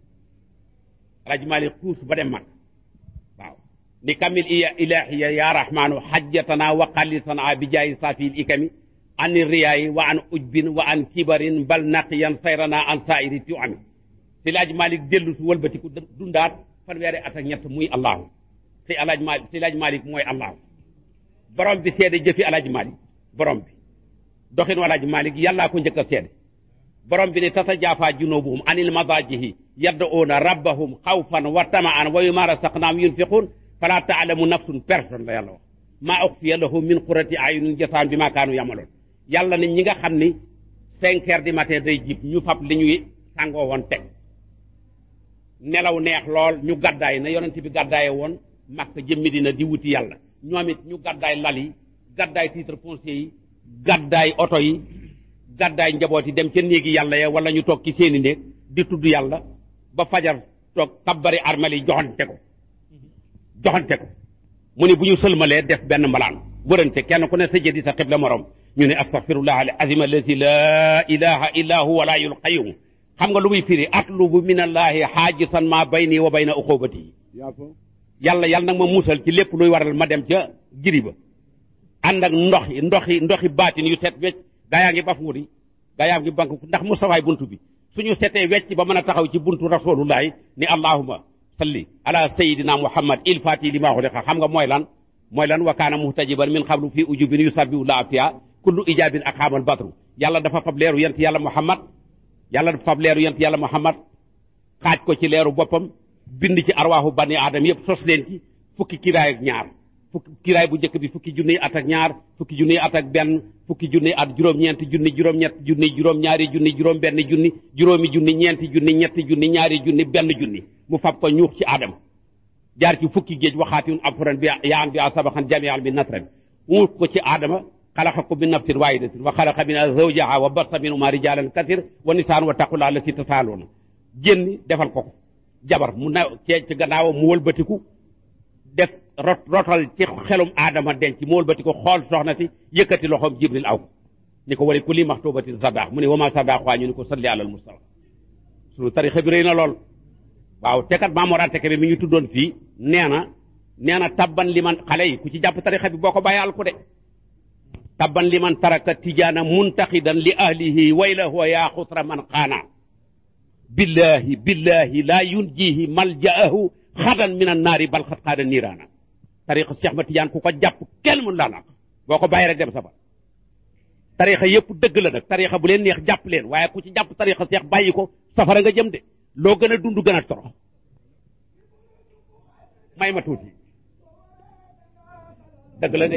Alaaji Malick xuus ba dem mag waaw ni kamil iya ilahiya ya rahmanu hajjatana wa qallisana bi jaayi safil ikami an riyaayi wa an ujbin wa an kibarin bal naqiyan sayrana an sairi tuami si Alaaji Malick dellu su wëlbatiku dundaat fanweeri at ak ñett muy allahu si Alaaji Malick si Alaaji Malick mooy allahu borom bi seede jëfi Alaaji Malick borom bi doxin Alaaji Malick yàllaa ko njëkk a seede borom bi ne tatajaafa junubuhum anil madajihi yad'una rabbahum xawfan wa tamaan wa mimma rasaqnahum yunfiqun fala taalamu nafsun personne la yàlla wax maa uxfiya lahum min qurati ayunin jasaan bi ma kaanu yamaloon yàlla ne ñi nga xam ni cinq heures du matin day jib ñu fab li ñuy sàngoo woon teg nelaw neex lool ñu gàddaay na yonent bi gàddaaye woon Makka jëm Medina di wuti yàlla ñoom it ñu gàddaay lal yi gàddaay titre foncier yi gàddaay oto yi gàddaay njaboot yi dem ca néegi yàlla ya wala ñu toog ci seeni néeg di tudd yàlla ba fajar toog kabbari armel yi joxante ko joxante ko mu ne bu ñu sëlmalee def benn mbalaan wërante kenn ku ne sa jëdi sa xibla morom ñu ne astaghfirullah al azim allazi la ilaha illa huwa la yul qayyum xam nga lu muy firi atlubu min allahi xaajisan ma bayni wa bayna uqubati yàlla yàlla nag ma musal ci lépp luy waral ma dem ca giri ba ànd ak ndox yi ndox yi ndox yi baatin yu set wecc gaa yaa ngi bafuuri gaa yaa ngi bank ndax mustafaay buntu bi suñu setee wecc ba mën a taxaw ci buntu rasulullahi ni allahuma salli ala sayidina muhammad il fati li maa xuliqa xam nga mooy lan mooy lan wa kaana muhtajiban min xablu fii ujubin yusabbihu laa fiya kullu ijabin ak xaamal badru yàlla dafa fab leeru yent yàlla muhammad yàlla dafa fab leeru yent yàlla muhammad xaaj ko ci leeru boppam bind ci arwaaxu bani aadama yëpp sos leen ci fukki kiraay ak ñaar fukki kiraay bu njëkk bi fukki junniy at ak ñaar fukki junniy at ak benn fukki junniy at juróom-ñeenti junni juróom-ñett junni juróom-ñaari junni juróom-benn junni juróomi junni ñeenti junni ñetti junni ñaari junni benn junni mu fab ko ñuux ci aadama jaar ci fukki géej waxaatiun afuran bi yaa an bi a sabaxan jamial bi natran mu ko ci aadama xalaqakum min nafsin wahidatin wa xalaqa minha zawjaha wa bassa minhuma rijalan kathir wa nisaan wa taqula allati tasaaluna génn defal ko ko jabar mu na cee ci gannaawam mu wëlbatiku def rot rotal ci xelum aadama denc mu wëlbatiku xool soxna si yëkkati loxoom jibril aw ko ni ko wali kulli maxtubatin sadaax mu ne wama sadaax waa ñu ni ko salli alal mustafa sunu tarixa bi rëy na lool waaw te kat Maam Mor Anta Kebe mi ñu tuddoon fii nee na nee na tabban li man xale yi ku ci jàpp tarixa bi boo ko bàyyi al ko de tabban li man taraka tijaana muntaxidan li ahlihi wayla huwa yaa xutra man xaana billahi billahi laa yunjihi maljaahu xadan min annaari bal xat xaada niiraana tarixa Cheikh ma Tijaan ku ko jàpp kenn mën laa naq boo ko bàyyi rek dem sa ba tarixa yëpp dëgg la nag tarixa bu leen neex jàpp leen waaye ku ci jàpp tarixa Cheikh bàyyi ko safara nga jëm de loo gën a dund gën a torox may ma tuuti dëgg la de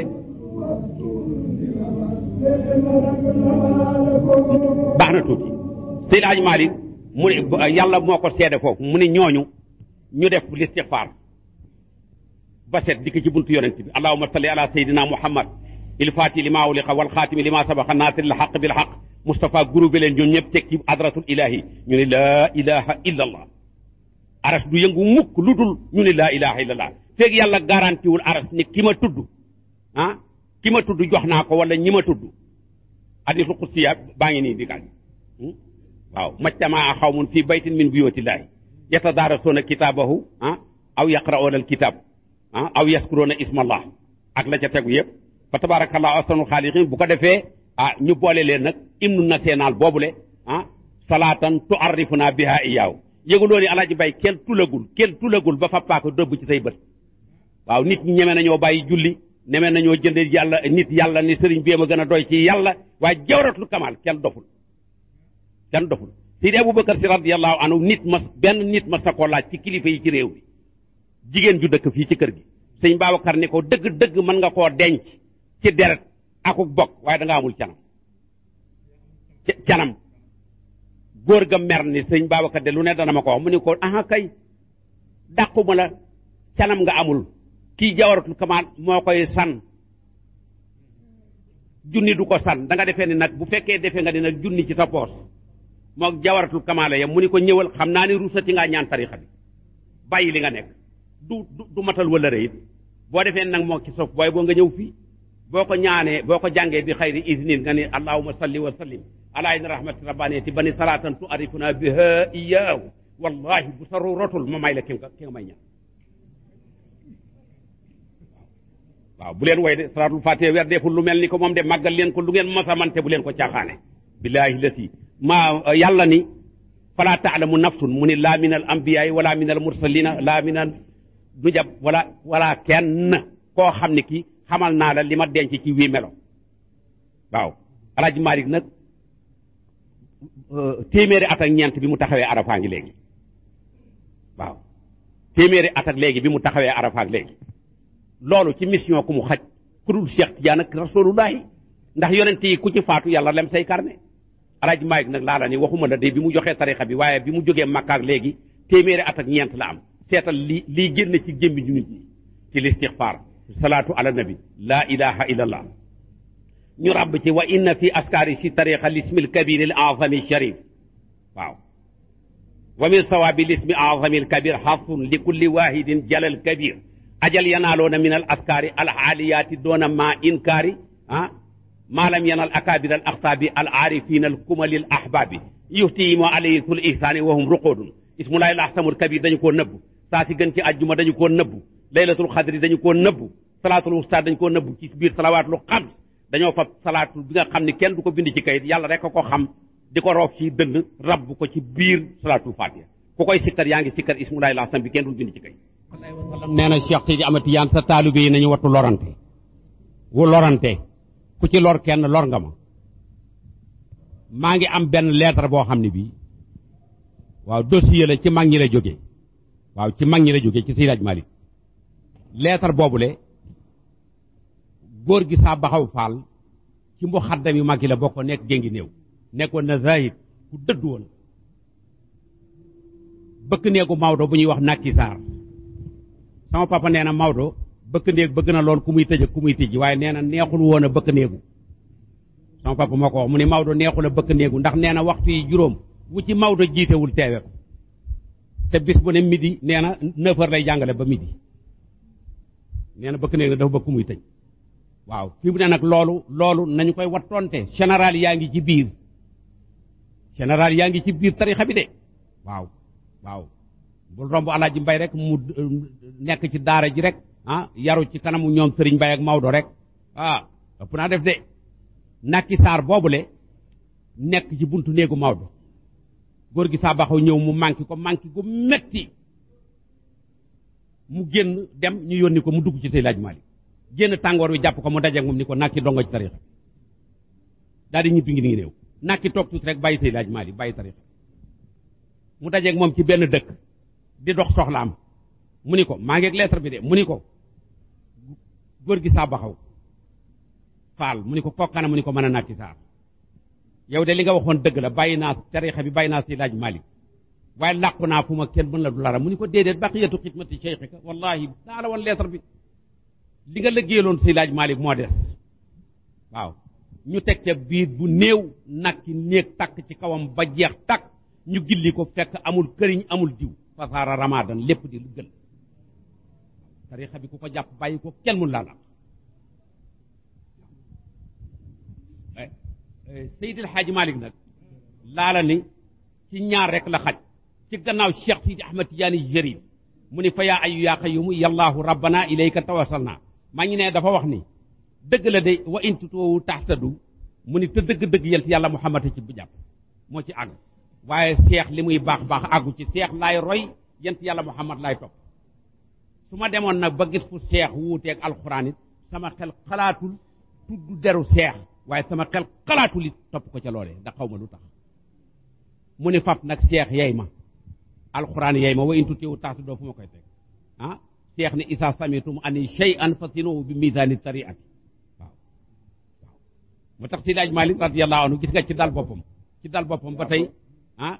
baax na tuuti Seydi Hadji Malick mu ne yàlla moo ko seede foofu mu ne ñooñu ñu def listixfaar ba set dikk ci buntu yonent bi allahumma salli ala sayyidina muhammad il faati li maa uliqa wal xaatimi li maa sabaqa naasiril xaq bil xaq Moustapha groupe leen ñoom ñëpp teg ci adratul ilahi ñu ne laa ilaha illa allah aras du yëngu mukk lu dul ñu ne laa ilaha illa allah feeg yàlla garanti wul aras ni ki ma tudd ah ki ma tudd jox naa ko wala ñi ma tudd hadiisul qudsiya baa ngi nii di gaañ waaw majtamaa xawmun fii baytin min buyootillahi yatadaarasuuna kitaabahu ah aw yaqra'uuna alkitab ah aw yaskuruuna ismallah ak la ca tegu yëpp fa tabarakallahu ahsanul xaaliqin bu ko defee ah ñu boole leen nag hymne national boobule ah salaatan tuarrifuna biha iyaaw yëguloo ni alaaji bay kenn tulagul kenn tulagul ba fa paaka dëbb ci say bët waaw nit ñi ñeme nañoo bàyyi julli ñeme nañoo jënd yàlla nit yàlla ni sëriñ bi ma gën a doy ci yàlla waaye jawratul kamal kenn doful kenn doful Seydi Aboubacar si radiyallahu anhu nit mas benn nit mas sa koo laaj ci kilifa yi ci réew mi jigéen ju dëkk fii ci kër gi sëñ Babacar ni ko dëgg-dëgg mën nga koo denc ci deret akuk bokk waaye da nga amul canam canam góor ga mer ni sëñ Babacar de lu ne dana ma ko wax mu ni ko aha kay dàquma la canam nga amul kii jawaratul kamal moo koy san junni du ko san da nga defee ni nag bu fekkee defee nga ni nag junni ci sa poos moo jawaratul kamaala yam mu ni ko ñëwal xam naa ni ruusati ngaa ñaan tarixa bi bàyyi li nga nekk du du matal wala rëyit boo defee nag moo ci sof booy boo nga ñëw fii boo ko ñaanee boo ko jàngee bi xayri isnin nga ni allahuma salli wa sallim ala inna rahmati rabbaniyati bani salatan tu arifuna biha iyaahu wallahi bu sa rotul ma may la ki nga ki nga may ñaan waaw bu leen woy de salaatul fatiha weer deful lu mel ni ko moom de màggal leen ko lu ngeen masamante bu leen ko caaxaane billahi lasi maa yàlla ni fala taalamu nafsun mu ni laa min al ambiyaay wala min al mursalina laa min al nujab wala wala kenn koo xam ne kii xamal naa la li ma denc ci wii melo waaw alaaji Malik nag téeméeri at ak ñeent bi mu taxawee arafaa ngi léegi waaw téeméeri at ak léegi bi mu taxawee arafaa ngi léegi loolu ci mission ku mu xaj ku dul Cheikh Tidiane ak rasulullahi ndax yonent yi ku ci faatu yàlla lem say karne alaaji Malik nag laa la ni waxuma la de bi mu joxee tarixa bi waaye bi mu jógee Makka ak léegi téeméeri at ak ñeent la am seetal li lii génn ci gémmi ñu nit ñi ci listixfaar salaatu ala nabi laa ilaha illa allah ñu ràbb ci wa inna fi askaari si tariqa lismi alkabir al azami sharif waaw wa min sawaabi lismi azami alkabir xafun li kulli wahidin jalal kabir ajal yanaaloona min al askaari al aaliyaati doona ma inkaari ah maa lam yanal akaabir al axtaabi al aarifina al kumali al ahbaabi yuhtihimu alayhi sul ihsaani wa hum ruqoodun ismulahi al ahsamul kabir dañu koo nëbbu saa si gën ci àjjuma dañu koo nëbbu laylatul xadri dañu koo nëbbu salaatul wusta dañu koo nëbbu ci biir salawaatul xams dañoo fab salaatu bi nga xam ne kenn du ko bind ci kayit yàlla rek a ko xam di ko roof ci dënd rabb ko ci biir salaatul fatiha ku koy sikkar yaa ngi sikkar ismulahi al ahsam bi kenn du bind ci kayit nee na Cheikh Sidi Amati Yaan sa taalibe yi nañu wattu lorante wu lorante ku ci lor kenn lor nga ma maa ngi am benn lettre boo xam ne bii waaw dossier la ci mag ñi la jógee waaw ci mag ñi la jógee ci Seydi Hadji Malick lettre boobule góor gi saa baxaw faal ci mbu xaddam yu mag yi la bokk nekk géngi néew nekkoon na zahid ku dëddu woon bëkk néegu Maodo bu ñuy wax nakki saar sama papa nee na Maodo bëkk néeg bëgg na lool ku muy tëj ku muy tijji waaye nee na neexul woon a bëkk néegu sama papa moo ko wax mu ni Maodo neexul a bëkk néegu ndax nee na waxtu yi juróom wu ci Maodo jiitewul teewe ko te bis bu ne midi nee na neuf heures lay jàngale ba midi nee na bëkk néeg na dafa bëkk muy tëj waaw fi mu ne nag loolu loolu nañu koy wattonte général yaa ngi ci biir général yaa ngi ci biir tarixa bi de waaw waaw bul romb alaaji mbay rek mu nekk ci daara ji rek ah yaru ci kanamu ñoom sëriñ mbay ak Maodo rek ah ëpp naa def de nakki saar boobule nekk ci buntu néegu Maodo góor gi saa baxaw ñëw mu manqué ko manqué ko metti mu génn dem ñu yónni ko mu dugg ci say laaj maali génn tàngoor wi jàpp ko mu dajeeg moom ni ko nakki dongo ci tarixa daal di ñibbi ngi ngi néew nakki toog tuuti rek bàyyi say laaj maali bàyyi tarixa mu dajeeg moom ci benn dëkk di dox soxlaam mu ni ko maa ngi ak lettre bi de mu ni ko góor gi saa baxaw faal mu ni ko kokkana mu ni ko mën a nakki saar yow de li nga waxoon dëgg la bàyyi naa tarixa bi bàyyi naa si laaj malik waaye làqu naa fu ma kenn mën la du lara mu ni ko déedéet baqiyatu xidmati cheikhika wallahi daa la woon lettre bi li nga lëggéeyaloon si laaj malik moo des waaw ñu teg ca biir bu néew nakki néeg takk ci kawam ba jeex takk ñu gilli ko fekk amul këriñ amul diw fasaara ramadan lépp di lu gën tarixa bi ku ko jàpp bàyyi ko kenn mun laa làq Seydil Hadji Malick nag laala ni ci ñaar rek la xaj ci gannaaw Cheikh Sidi Ahmad Tidiane Jërif mu ni fa yaa ayu yaa qayyumu yallaahu rabbana ilayka tawassalna maa ngi ne dafa wax ni dëgg la de wa in tutoowu taxtadu mu ni te dëgg-dëgg yent yàlla Muhammad ci bu jàpp moo ci àgg waaye seex li muy baax baax àggu ci seex laay roy yent yàlla Muhammad laay topp su ma demoon nag ba gis fu seex wuuteeg alxuraan it sama xel xalaatul tudd deru seex waaye sama xel xalaatul it topp ko ca loolee ndax xaw ma lu tax mu ni faf nag seex yey ma alxuraan yey ma wa in tutiwu taxtu doo fu ma koy teg ah seex ni isa samitum ani shay'an fasinuhu bi misaani tariati waaw waaw moo tax si laaj Malik radiyallahu anhu gis nga ci dal boppam ci dal boppam ba tey ah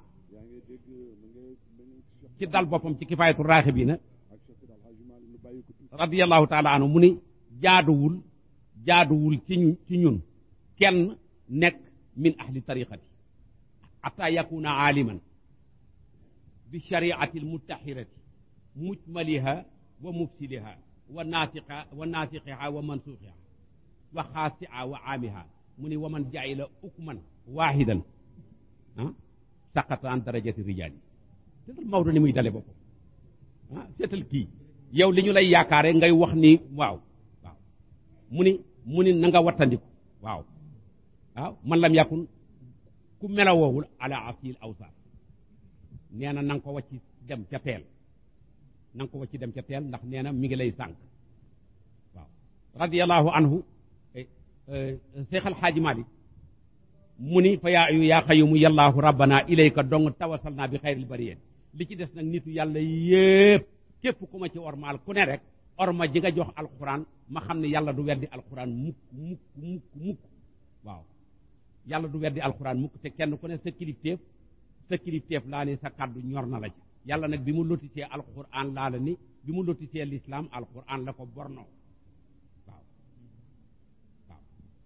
ci dal boppam ci kifaayatu raaxibiina radiyallahu taala anhu mu ni jaaduwul jaaduwul ci ñu ci ñun kenn nekk min ahli tariqati xata yakuna aaliman bi shariati almutahirati mujmaliha wa mufsiliha wa naasiqa wa naasiqiha wa mansuuxiha wa xaasiha wa aamiha mu ni wa man jaila ukman waahidan ah saqata an darajati rijaali seetal Maodo ni muy dale boppam ah seetal kii yow li ñu lay yaakaare ngay wax ni waaw waaw mu ni mu ni na nga wattandiku waaw waaw man lam yakun ku melawoowul ala asil awsar nee na na nga ko wàcc dem ca teel na nga ko wàcc dem ca teel ndax nee na mi ngi lay sànq waaw radiallahu anhu Seex Alxaaji Malik mu ni fa yaa ayu yaa xayumu yallaahu rabbana ilayka dong tawasal naa bi xayril bariyeen li ci des nag nitu yàlla yépp képp ku ma ci ormaal ku ne rek orma ji nga jox alquran ma xam ne yàlla du weddi alquran mukk mukk mukk mukk waaw yàlla du weddi alquran mukk te kenn ku ne sa kilifteef sa kilifteef laa ni sa kàddu ñor na la ci yàlla nag bi mu lotisee alquran laa la ni bi mu lotisee l'islam alquran la ko borno waaw waaw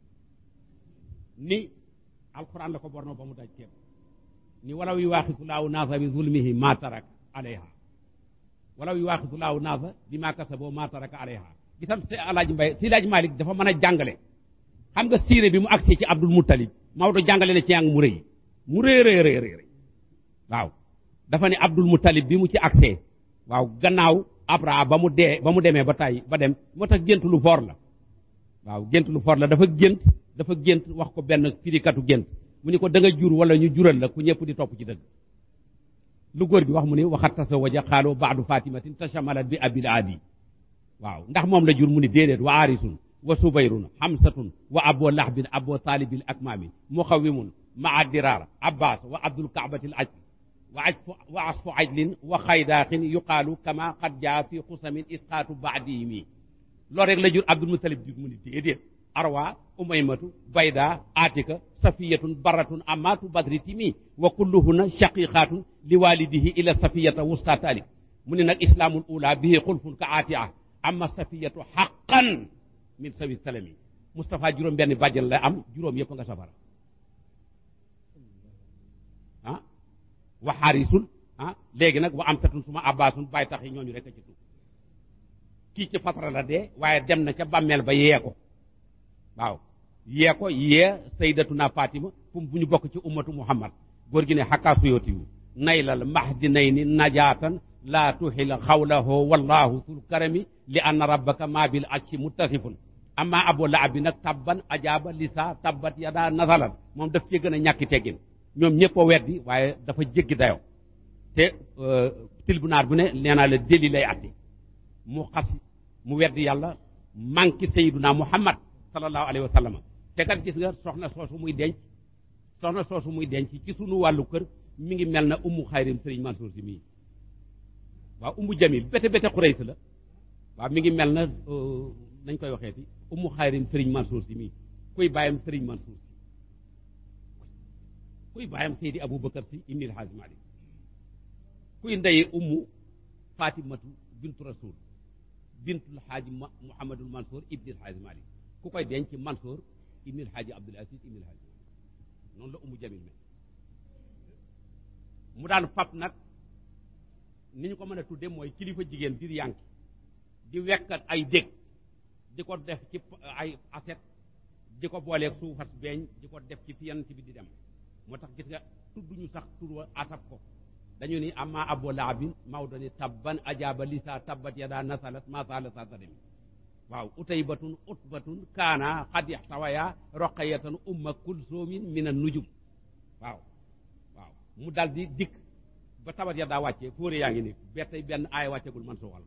ni alquran la ko borno ba mu daj képp ni walaw yu waaxisu laahu naasa bi zulmihi ma tarak alayha walaw yu waaxisu laahu naasa bi ma kasaboo ma taraka alayha gisam si alaaji mbay si alaaji malik dafa mën a jàngale xam nga siire bi mu agsee ci abdul muttalib Maodo jàngale na ci yang mu rëy mu rëy rëy rëy rëy waaw dafa ne abdul muttalib bi mu ci agsee waaw gannaaw abra ba mu dee ba mu demee ba tàyyi ba dem moo tax gént lu foor la waaw gént lu foor la dafa gént dafa gént wax ko benn firikatu gént mu ni ko da nga jur wala ñu jural la ku ñëpp di topp ci dëgg lu góor gi wax mu ni waxat tasawaja xaaloo baadu fatimatin tashamalat bi abil adi waaw ndax moom la jur mu ni déedéet wa aarisun wa subayrun xamsatun wa abo lahbin abo taalibil akmaami muxawimun maa diraar abbas wa abdul kaabatil aj wa aj wa asfu ajlin wa xaydaaxin yuqaalu kama qad jaa fi xusamin isqaatu baadihimi loolu rek la jur abdul mutalib jur mu ni déedéet arwa umaymatu bayda atika safiyatun baratun amatu badri timi wa kulluhunna shaqiqatun li walidihi ila safiyata wusta talik mu ne nag islaamul ula bihi xulfun ka atia amma safiyatu xaqan min sawi salami Moustapha juróom benn bàjjan la am juróom yëpp nga safara ah wa xaarisun ah léegi nag wa am satun suma abbaasun bàyyi tax yi ñooñu rek a ci tuub kii ci fatara la dee waaye dem na ca bàmmeel ba yee ko waaw yee ko yee sayyidatuna Fatima fu bu ñu bokk ci ummatu Muhammad góor gi ne xakkaa suyooti yu nay lal mahdi nay ni najaatan laa tuxil xawlahu wallahu sul karami li anna rabbaka ma bil acci muttasifun amma abu lahab bi nag tabban ajaaba lisa tabbat yada nasalan moom daf cee gën a ñàkki teggin ñoom ñëpp a weddi waaye dafa jéggi dayoo te tribunal bu ne nee naa la déli lay atti mu xas mu weddi yàlla manqué sayyiduna muhammad sallallahu alayhi wa sallam te kat gis nga soxna soosu muy denc soxna soosu muy denc ci sunu wàllu kër mi ngi mel na ummu xayrim sëriñ Mansour si mii waaw ummu jamil bete bete xurays la waaw mi ngi mel na nañ koy waxee ti ummu xayrim sëriñ Mansour si mii kuy bàyyam sëriñ Mansour si kuy bàyyam Seydi Aboubacar si ibni El Hadj Malick kuy ndey ummu Fatimatu bintu Rasul bintul Xaaji Mouhamadul Mansour ibni El Hadj Malick ku koy denc Mansour ibni El Hadj Abdoul Aziz ibni El Hadj noonu la ummu jamil mel mu daan fab nag ni ñu ko mën a tudde mooy kilifa jigéen biir yànki di wekkat ay dég di ko def ci ay aset di ko booleeg suufas beeñ di ko def ci fi yonent bi di dem moo tax gis nga tudduñu sax tur wa asab ko dañu ni amma abu lahabin Maodo ni tabban ajaaba lisa tabbat yada nasalat ma sala sa sademi waaw utaybatun utbatun kaana xad yaxtawaya roqayatan umma kulsoomin min an nujum waaw waaw mu dal di dikk ba tabat ya daa wàccee fóore yaa ngi ni ba tey benn aay wàccegul man suuxal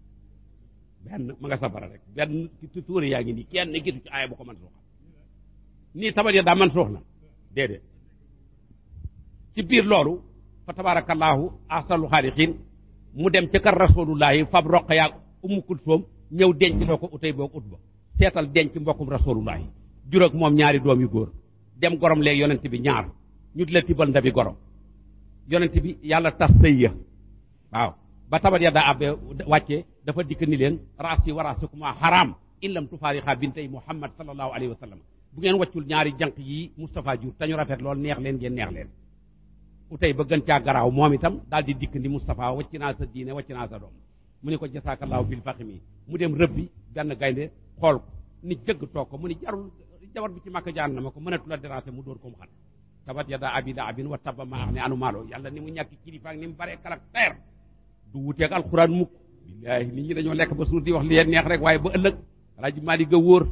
benn ma nga safara rek benn fóore yaa ngi nii kenn gisu ci aay bu ko man suuxal nii tabat ya daa man suux na déedéet ci biir loolu fa tabarakallahu ahsanul xaaliqiin mu dem ca kër rasulullahi fab roq yaa ummu kulsoom ñëw denc loo ko utay boog ut ba seetal denc mbokkum rasulullahi juróog moom ñaari doom yu góor dem gorom léegi yonent bi ñaar ñu di la tibal ndabi gorom yonent bi yàlla tas sëy ya waaw ba tabat ya daa abbe wàccee dafa dikk ni leen raasi wa raasukuma haram in lam tufaarixa bintay muhammad sallallahu alayhi wa sallam bu ngeen wàccul ñaari jànq yi Moustapha jur te ñu rafet lool neex leen ngeen neex leen utay ba gën caa garaaw moom itam daal di dikk ni Moustapha wàcc naa sa diine wàcc naa sa doom mu ne ko jasaakallaahu bil faximi mu dem rëbbi benn gaynde xool ko ni jëgg toog ko mu ni jarul jabar bi ci màkk jaan na ma ko mënatu la déranger mu dóor ko mu xat tabat yada abi lahabin wa tabba ma ne anu maalo yàlla ni mu ñàkk kilifa ak ni mu baree caractère du wuteeg alxuraan mukk billaahi nit ñi dañoo lekk ba suur di wax li leen neex rek waaye ba ëllëg alaaji Maalik ga wóor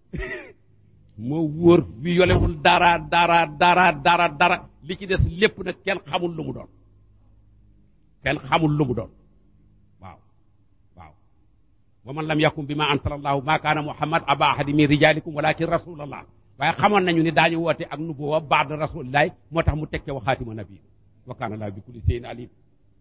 moo wóor bi yolewul dara dara dara dara dara li ci des lépp nag kenn xamul lu mu doon kenn xamul lu mu doon waaw waaw wa man lam yakum bi ma anzala allahu ma kaana muhammad aba ahadi min rijalikum walakin rasulallah waaye xamoon nañu ni daañu woote ak nubuwa baada rasulillahi moo tax mu tekke wa xaatima nabi wa kaana laa bi kulli shay'in alim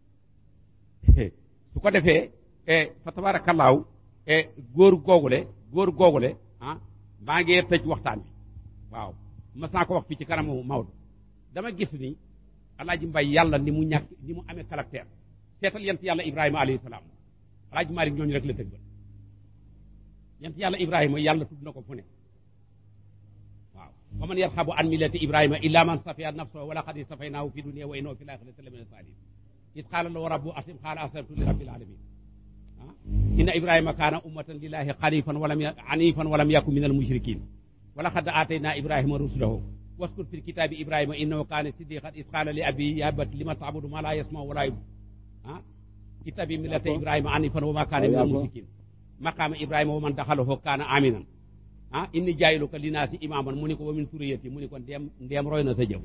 su ko defee fa tabarakallahu góor googule góor googule ah maa ngi tëj waxtaan bi waaw mas naa ko wax fii ci kanamu Maodo dama gis ni alaaji mbay yàlla ni mu ñàkk ni mu amee caractère seetal yent yàlla ibrahima alayhi salaam alaaji Maalik ñooñu rek la tëgg ba yent yàlla ibrahima yàlla tudd na ko fu ne waaw wa man yarxabu an millati ibrahima illa man safiya nafsahu wa laqad safaynaahu fi dunya wa innahu fi l-aaxirati la mina saalihiin iz qaala lahu rabbuhu aslim qaala aslamtu li rabbil aalamiin inna ibrahima kaana ummatan lillahi xanifan walam anifan walam yakun min almushrikin wa laqad aatayna ibrahima rusulahu waskur fi lkitabi ibrahima innahu kaana siddiqan is qaala li abi ya abati lima taabudu ma la yasmau wala yubsir ah kitabi millata ibrahima anifan wa ma kaana min almushrikin maqama ibrahima wa man daxalahu kaana aminan ah inni jaayiluka linaasi imaman mu ni ko wa min suriyati mu ni ko ndeem ndeem roy na sa jëw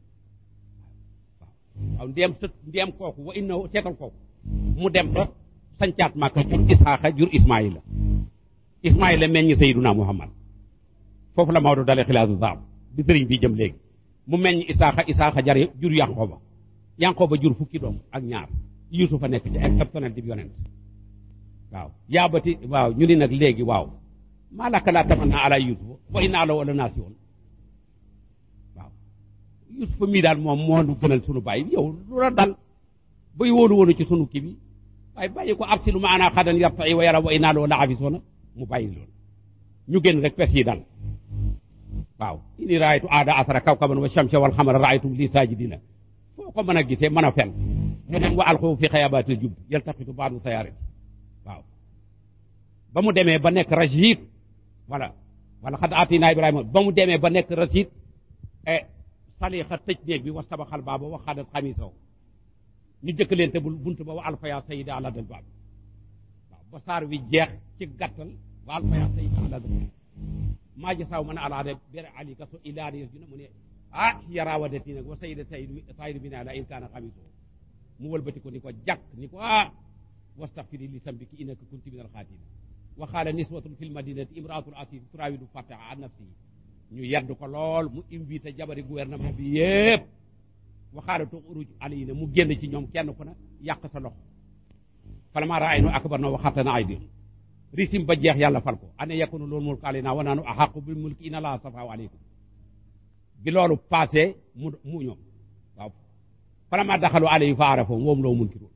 waaw ndeem sët ndeem kooku wa innahu seetal kooku mu dem ba sancaat Makka jur Isaaxa jur Ismaayila Ismaayila meññ Sayyiduna Muhammad foofu la Maodo dalee xilaasu zaab bi sëriñ bi jëm léegi mu meññ Isaaxa Isaaxa jar jur Yanqooba Yanqooba jur fukki doom ak ñaar Yuusufa nekk ci exceptionnel di yonent waaw yaabati waaw ñu ni nag léegi waaw maa laka laa tamanna ala Yuusufa wa inna lahu la naasiwoon waaw Yuusufa mii daal moom moo nu gënal sunu baay yow lu la dal bay wóolu woonu ci sunu kii bi waaye bàyyi ko arsilu ma ana xadan yartai wa yara wa inaa loo la abisoona mu bàyyi loolu ñu génn rek pes yi dal waaw ini raaytu aada asara kawkaban wa shamsa wal xamara raaytum li sajidina foo ko mën a gisee mën a fen feneen wa alxu fi xayabaatil jub yaltaqitu baadu sayaarati waaw ba mu demee ba nekk rachid voilà wala xad atina ibrahima ba mu demee ba nekk rachid e salixa tëj néeg bi wa sabaxal baaba wa xadat xamisaw ñu jëkk leen te bul bunt ba wa alfaya sayida ala dal baab waaw ba saar wi jeex ci gàttal wa alfaya sayida ala dal baab maa jasaaw man alaade bere ali ka so ilaani yes juna mu ne ah yarawadati nag wa sayida sayid sayid bi naa la in kaana xamisaw mu wëlbati ko ni ko jàkk ni ko ah wastaxfiri li sambiki innaka kunti min alxaatina wa qaala niswatun fi lmadinati imraatul asis turawidu fataha an nafsihi ñu yedd ko lool mu invité jabari gouvernement bi yépp wa qaala tuxruj alayna mu génn ci ñoom kenn ku ne yàq sa loxo falammaa ra'aynahu akbarnahu wa xattana aydihim risim ba jeex yàlla fal ko ana yakunu loolu mulku alaynaa wa nahnu ahaqqu bil mulki inna allaha stafaahu aleykum bi loolu passé mu mu ñoom waaw falammaa daxalu alayhi fa arafahum wa hum lahu munkiruun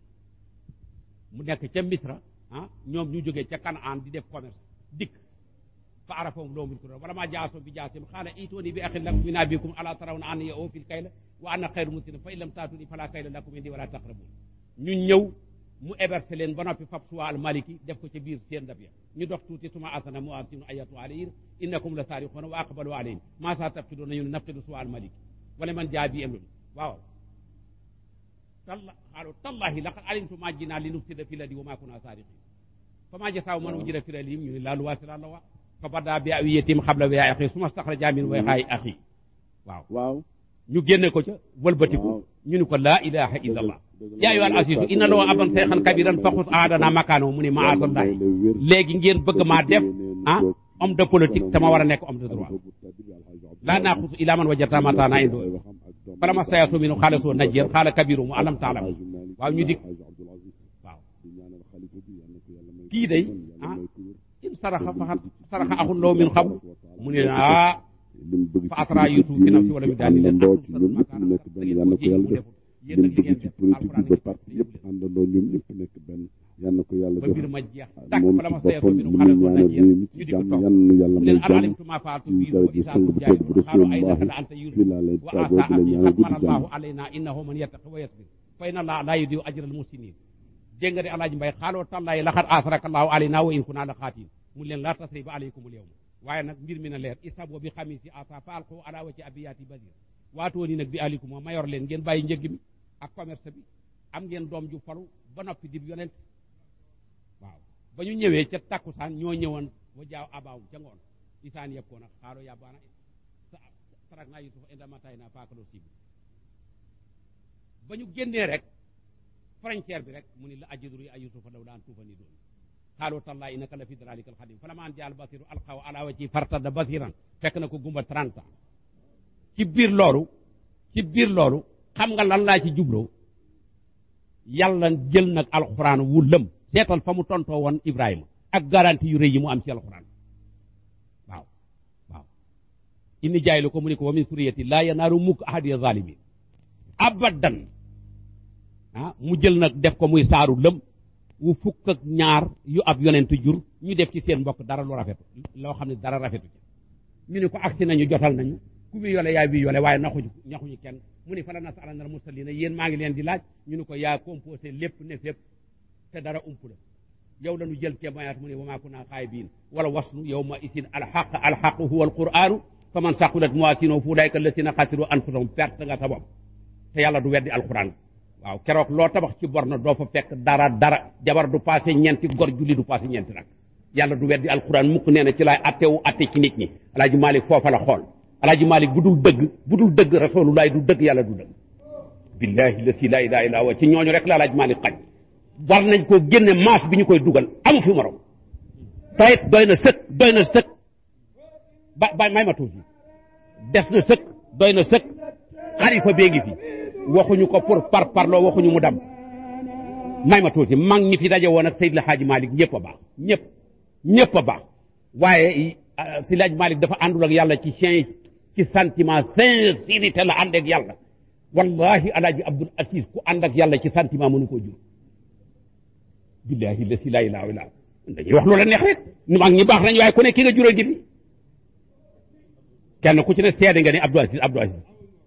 mu nekk ca Misra ah ñoom ñu jógee ca Kanaan di def commerce dikk fa arafahum loo munkiruun wala maa jaaso bi jaasim xaala ituuni bi axin lakum min abikum ala tarawna anna ya fil kayla wa ana xayru muslimin fa in lam taatuni fala kayla lakum indi wala taqrabun ñu ñëw mu héberge leen ba noppi fab suwa al maliki def ko ca biir seen ndab ya ñu dox tuuti suma asana mu asinu ayatu alayhim innakum la saarixoona wa aqbalu alayhim maa saa taftidoona ñu ne naftidu suwa al maliki wala man jaa bi amrun waaw talla xaalu tallahi laqad alimtu ma jinaa li nufsida fi ladi wa ma kunna saariqin fa ma jasaaw man ujira fi lalihim ñu ne laa luwaasila la wa fa bada bi awiyatim xabla wa axi suma staxraja min way xaay axi waaw waaw ñu génne ko ca wëlbatiku ñu ni ko laa ilaha illa allah yaa ayyuhal asiisu inna loo aban seexan kabiran fa xus aadana makaano mu ne maasallahi léegi ngeen bëgg maa def ah homme de politique te ma war a nekk homme de droit laa naaxusu ila man wajata mataana indo fala ma sayasu minu xaala soo najjeer xaala kabiru mu alam taalam waaw ñu dik waaw kii day ah in saraxa faxat saraxa axun loo min xam mu ne ah fa atara yusuf fi nafsi wala mi daal di leen àndandoo ci ñoom ñëpp ñu nekk benn yal na ko yàlla def lim bëgg ci politique bi ba parti yëpp àndandoo ñoom ñëpp nekk benn yal na ko yàlla ba def mbir ma jeex tàkk moom fala ci ma sayasu boppam minu mu xaala ngi soo ñaanal najjeer réew mi ñu ci di ko jàmm toog yal na yàlla mu may leen jàmm alimtu ma faatu ci bi wa daraja isa sang bu tedd bu xaalu aynaka rasulullahi la anta yusuf fii laa lay wa tàggoo asa di la abi ñaanal qad guddi mana jàmm allahu alayna innahu man yattaqi wa yasbir fa inna allaha la yudiu ajra al muhsinin dégg nga de alaaji mbay xaaloo tallahi laxad asraka allahu alayna wa in kunna la xaatiin mu leen la tasriba alaykum al yawma waaye nag mbir mi na leer isabo bi xamisi asa fa alqu ala wati abiyati basir waatoo ni nag bi alikum ma mayor leen ngeen bàyyi njëgg mi ak commerce bi am ngeen doom ju falu ba noppi di yonent waaw ba ñu ñëwee ca takkusaan ñoo ñëwoon wa jaaw abaawum ca ngoon isaan yëpp ko nag xaalo yàbbaana sarak naa yusufa inda matay naa faakaloo sibi ba ñu génnee rek frontière bi rek mu ni la ajidru ay yusufa law la an tuufa ni doon xaaloo tallahi innaka la fi dalalika alxadim fa lama an jaal basiru alxaw ala wa ci fartada basiran fekk na ko gumba 30 ans ci biir loolu ci biir loolu xam nga lan laa ci jubloo yàlla jël nag alxuraan wu lëm seetal fa mu tontoo woon Ibrahima ak garantie yu rëy yi mu am ci alxuraan waaw waaw inni jaay lu ko mu ni ko wa min suriyati laa yanaaru mukk ahadiya zalimin abadan ah mu jël nag def ko muy saaru lëm wu fukk ak ñaar yu ab yonent jur ñu def ci seen mbokk dara lu rafetu loo xam ne dara rafetu ci ñu ni ko agsi nañu jotal nañu ku bi yole yaa bi yole waaye naxuñu ñaxuñu kenn mu ni fa la nasalanal mursalina yéen maa ngi leen di laaj ñu ni ko yaa composé lépp ne fépp te dara ump la yow la ñu jël témoignage mu ne wa maa kunna xaayibiin wala wasnu yow ma isin alxaq alxaq huwa alquranu fa man saqulat mawaasinuhu fa ulaika allasina xasiru anfusahum perte nga sa bopp te yàlla du weddi alquran waaw keroog loo tabax ci bor na doo fa fekk dara dara jabar du passé ñeenti gor julli du passé ñeenti nag yàlla du weddi alquran mukk nee na ci laay attewu atte ci nit ñi alaaji Malik foofa la xool alaaji Malik bu dul dëgg bu dul dëgg rasulullahi du dëgg yàlla du dëgg billahi la si la ilaha illa huwa ci ñooñu rek la alaaji Malik xaj war nañ koo génne maas bi ñu koy dugal amu fi morom tayit doy na sëkk doy na sëkk ba ba may ma tuuti des na sëkk doy na sëkk xalifa bee ngi fi waxuñu ko pour par parloo waxuñu mu dam may ma tuuti mag ñi fi daje woon ak Seydil Hadji Malick ñëpp a baax ñëpp ñëpp a baax waaye Seydil Hadji Malick dafa àndul ak yàlla ci sien ci sentiment sincérité la ànd ak yàlla wallahi alaaji Abdul Aziz ku ànd ak yàlla ci sentiment mënu koo jur billahi la si laa ilaaha illa dañuy wax loola neex rek ñu mag ñi baax nañ waaye ku ne ki nga jural gi fi kenn ku ci ne seede nga ni Abdou Aziz Abdou Aziz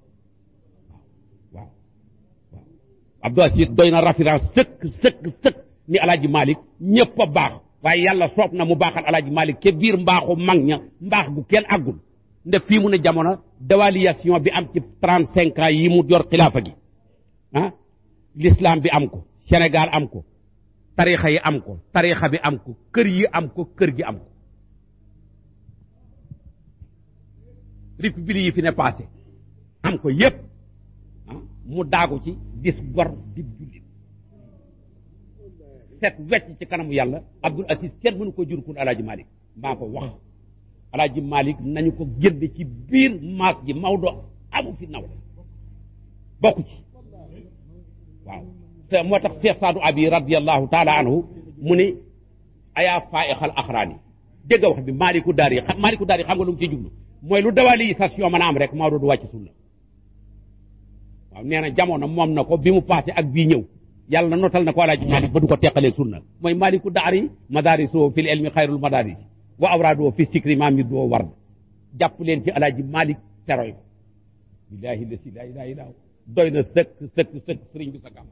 waaw waaw Abdou Aziz doy na référence sëkk sëkk sëkk ni alaaji Malick ñëpp a baax waaye yàlla soob na mu baaxal alaaji Malick ke biir mbaaxu mag ña mbaax gu kenn àggul nde fii mu ne jamono dévaluation bi am ci trente cinq ans yi mu yor xilaafa gi ah l'islam bi am ko Sénégal am ko tarixa yi am ko tarixa bi am ko kër yi am ko kër gi am ko république yi fi ne passé am ko yépp ah mu daagu ci dis gor dib jullit set wecc ci kanamu yàlla Abdul Aziz kenn mënu ko jur kun alaaji Malick maa ko wax alaaji Malick nañu ko génne ci biir maas gi Maodo amu fi naw bokku ci waaw te moo tax Cheikh Saadu Abi radiallahu taala anhu mu ni ayaa faixal axraani dégg nga wax bi maaliku daar yi xam maaliku daar yi xam nga lu mu ci jublu mooy lu dévalisation mën a am rek Maodo du wàcc sunna waaw nee na jamono moom na ko bi mu passé ak bii ñëw yàlla notal na ko alaaji Malick ba du ko teqalee sunna mooy maaliku daar yi madaariso fil ilmi xayrul madaaris wa awraadoo fi sikri maam it doo ward jàpp leen ci alaaji Malick teroy ko billaahi la si laa ilaaha illaa doy na sëkk sëkk sëkk sëriñ bi sa gàmm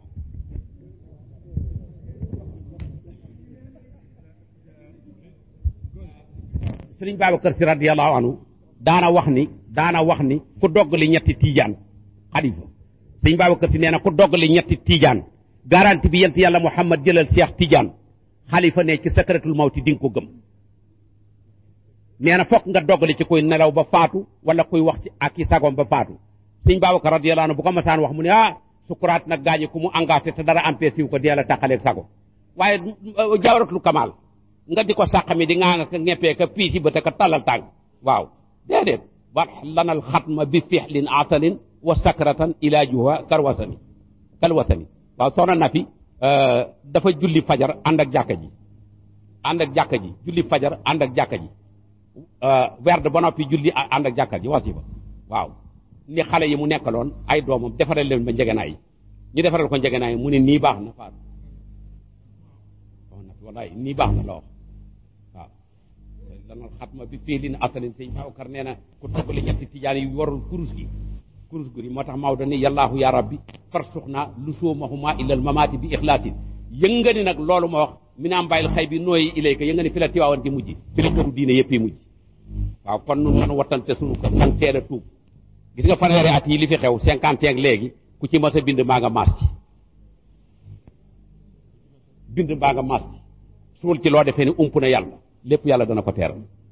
sëriñ Babacar si radiyallahu anhu daana wax ni daana wax ni ku dogg li ñetti tiijaan xalifa sëriñ Babacar si nee na ku dogg li ñetti tiijaan garanti bi yent yàlla Muhammad jëlal Cheikh Tidiane xalifa ne ci secretul mawti di nga ko gëm nee na fokk nga doggali ci kuy nelaw ba faatu wala kuy wax ci ak i sagom ba faatu sëñ Babacar radiyallahu anhu bu ko masaan wax mu ne ah sukuraat nag gaañi ku mu engagé te dara empêché wu ko dee la tàqaleeg sago waaye jawaratul kamal nga di ko sàqami di ngaa nga ka ñeppee ka piisi ba te ka tallal tànk waaw déedéet wax lanal xatma bi fixlin atalin wa sakratan ilaajuha karwasani kalwasani waaw soxna na fi dafa julli fajar ànd ak jàkka ji ànd ak jàkka ji julli fajar ànd ak jàkka ji werd ba noppi julli ànd ak jàkka ji wasiba waaw ni xale yi mu nekkaloon ay doomam defaral leen ba njegenaay yi ñu defaral ko njegenaay mu ne nii baax na faatu wallaay nii baax na la wax waaw lanal xatma bi fii lin asalin sëñ Babacar nee na ku toggli ñetti tijaan yi warul kurus gi kurus gi moo tax Maodo ni yallaahu ya rabbi farsux naa lu soomahuma illal mamaati bi ixlaasin yënga ni nag loolu ma wax mi naam bàyyil xay bi nooyi ilayka yënga ni fi la tiwaawan di mujj fi la këru diine yëpp yi mujj waaw kon nun nan wattante sunu kër nan teel a tuub gis nga fanweeri at yi li fi xew cinquante ak léegi ku ci mas a bind mbaa nga maas ci bind mbaa nga maas ci suul ci loo defee ni ump na yàlla lépp yàlla dana ko teeral